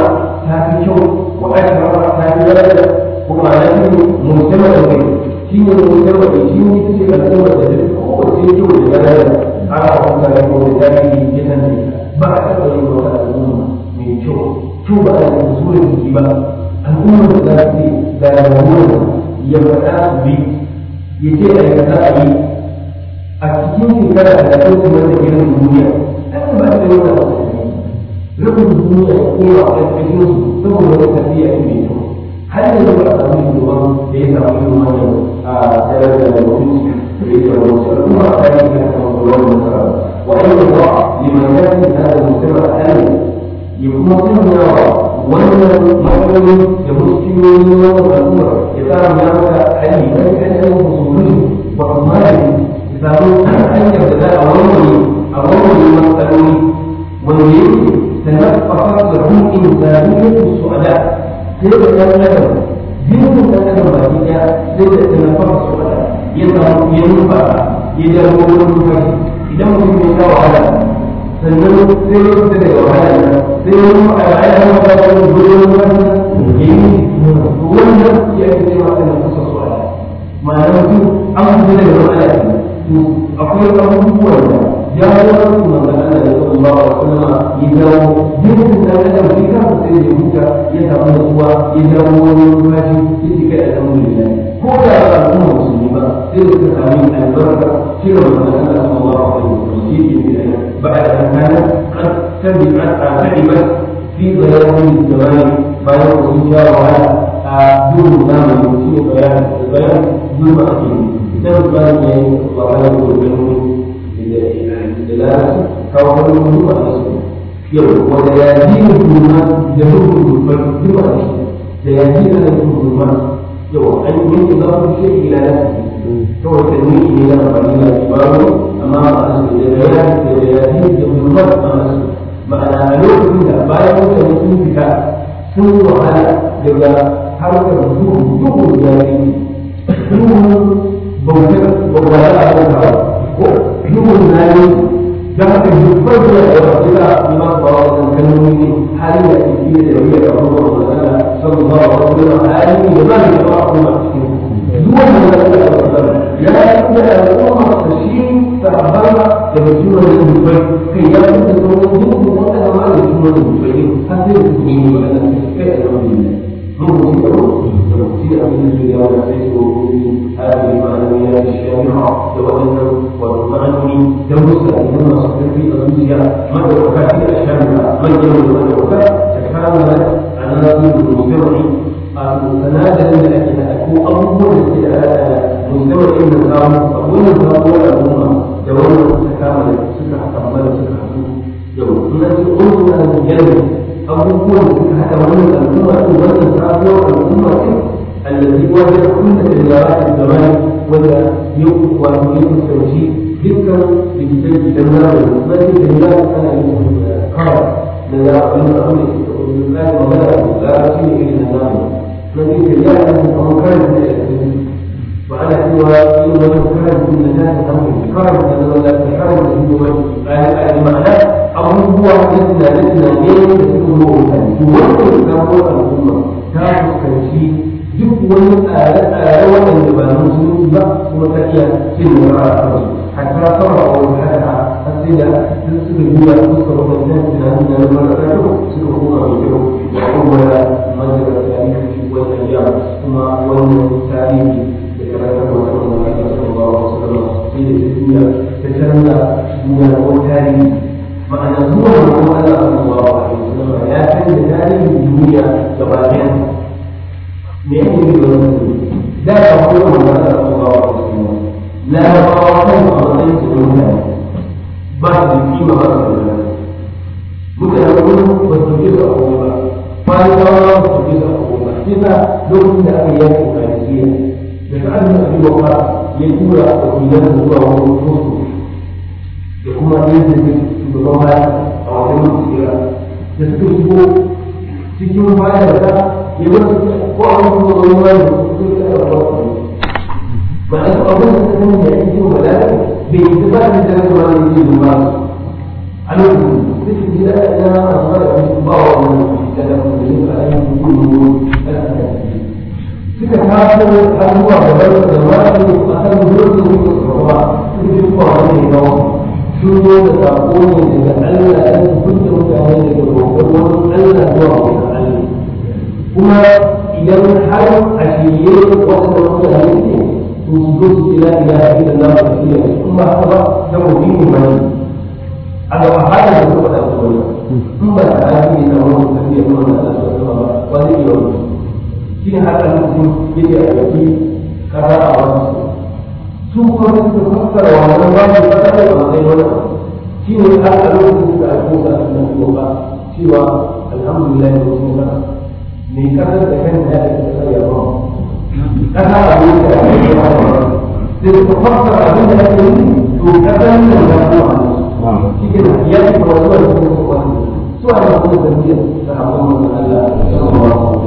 Speaker 1: ta fi kyau wa ashrafa ta fi daraja kuma na shi mujtama da kai shi ne mujtama da shi ne ce al'umma da duk kowace kyau da daraja ana kuma da ko da jami'i ya san ba a taɓa yin wata al'umma mai kyau kyau ba a yi zuwa jiki ba al'umma da za su da rayuwar ya faɗa su bi ya ce a yi kaza a yi a cikin shekara da ta kuma da irin duniya an ba ta yi wata rubin duniya ya koma a cikin su saboda wata tafiya ne mai kyau har yanzu ba a samu shugaban da ya samu irin wannan a darajar da mutunci da ya samu wasu al'umma a kan yi kan samu wani nasara wa ayyuka ba liman yaki hada musamman a kan ya kuma sanyawa wannan matsaloli da muskiyoyi na wannan al'umma ya sa ya maka hali na kasar musulmi ba kuma da ya samu hanyar da za a warware a warware matsaloli wanda yake تنفقت له إنسانية السؤلاء سيدة كان لهم جنس كان لهم بعدها سيدة تنفق السؤلاء ينفع ينفع يدعو المنفق إذا ما كنت يساوى على sannan sai ya fita daga wahala sai ya yi a ra'ayi na wata wani gudunar wani ya yi wannan ya ake cewa kan kusa su ala ma'ana mutum an fita daga wahala to akwai abubuwan da ya yi wasu manzan Allah da sallallahu alaihi wasallam ya jawo jinsin da adam shi kansa sai ya huta ya samu nutsuwa ya jawo wani numfashi ya ci kai alhamdulillah ko da ba al'umma musulmi ba sai da suka sami albarka shirin manzan Allah sallallahu alaihi wasallam shi ke da بعد أن كانت قد تبعت تعبت في ضياع الزمان بعد وجودها وعلى دون زمن في بيان البيان دون أكيد كتاب البيان يعني الله عليه وسلم دلالة كوكب النجوم الأسود يوم وليالين الظلمات يمر بالفرد ليالين الظلمات يوم أن ينتظر الشيء إلى نفسه هو التنويه إلى قليل كباره أمام البيان ليالين الظلمات أمام ma'ana a lokacin da bayan mutane sun fita sun wahala daga harkar duhu duhu ya yi duhu bautar bautar a kan ko duhu na yi da haka dubbar da ya yawa ila ima ba wa wannan kalmomi ne hali da ke fiye da riya da abubuwan magana sallallahu alaihi wasallam hali ne da ba ni da ba kuma cikin duk wannan da ya ya yi da al'umma da shi sahabbansa da mutum da dubbai kai ya fi da sauran duk wanda ma da mutum da dubbai har sai da su yi magana kai a zama ne mun ku ci gaba da ku ci abin da su yawa da sai su gobe هذه المعنويات الشامعة لوجدنا والمعنوي دروس الإمام الصديقي الروسيا مدرسة الشامعة مجمع المدرسة تكاملت عناصر المجتمع متنازلا لكن أكون أول استدعاء مجتمع النظام أقول النظام ولا الأمة دولة تكاملت سكة تكمل سكة يوم الناس يقولون أن الجنة أبوكم حتى وأن الأمة وأن الأمة الأمة التي واجهت كل تجارات الزمان ولا يوم ويريد التوجيه ذكر لكتاب جمال المسلمين تجارات أنا قرأ لا أقول أقول لا ولا لا شيء إلا النظام الذي تجارة مكان وعلى سوى إن كان من الناس أمر كان ولا كان المعنى أمر هو لسنا لسنا ليه تكون هو يوصل كان هو الأمة كان كان duk wani tsare-tsare waɗanda ba na musulunci ba kuma ta iya cin nasara a kansu hatta sama a wani hada har sai da duk suka juya suka wadannan tunanin da na mara kyau suka koma mai kyau da kuma manzara tarihi wani ayya kuma wannan tarihi da karantar wata wanda aka saba wa wasu kama sai da ta juya ta canza juya ko tarihi ma'ana zuwa wani Allah sallallahu alaihi wasallam ya canza tarihin duniya gaba ɗaya me yake yi da wani da ba ko da wani da kuma ba ko la ba ko kan a matsayin su ne ba su kima ba su da mutane ko ba su ji da ko ba ba ni ba ba su ji da ko ba kisa lokacin da aka yi ko kaniya da ta an da biyo ba ya tura wakilan zuwa wani musu da kuma yadda ne shugaban baya a wajen musu da suka shigo cikin baya da يقول وأعرف الله مع أن أظن أنه يأتي ولا باتفاق الثلاث ما يجيب المال على تجد إلى أن أصغر في بعض من الكلام yin ayyukan ilimi da aka suka taso har zuwa gaban da wani a kan gurbin da suka gaba suka ji zuwa wani gawa sun zo da sako ne daga Allah ya hukunta mutane daga roƙon wani Allah zuwa wani Allah kuma idan har a shirye waɗanda mutane ne to su zo su ila ila ila Allah ba su yi kuma haka ba da mutum ne a ga a hada da kuma da kuma in ba ta aiki ne na wani tafiya kuma da Allah su ba ba zai yi wani shi ne haka mutum yake a yaki kaza a wani su kuma da suka fassara wannan ba su fassara da matsayin wani shi ne har a lokacin da aka koka a cikin koka cewa alhamdulillah da wasu kasa mai kasar da kan ya ake kasar ya ba kasa a wuce a cikin ya ba sai suka fassara abin da ake yi to kasar da ya ba shi ke da ya ce ba wasu wani kuma su wani su a yi wasu da biyar sahabban Allah sallallahu alaihi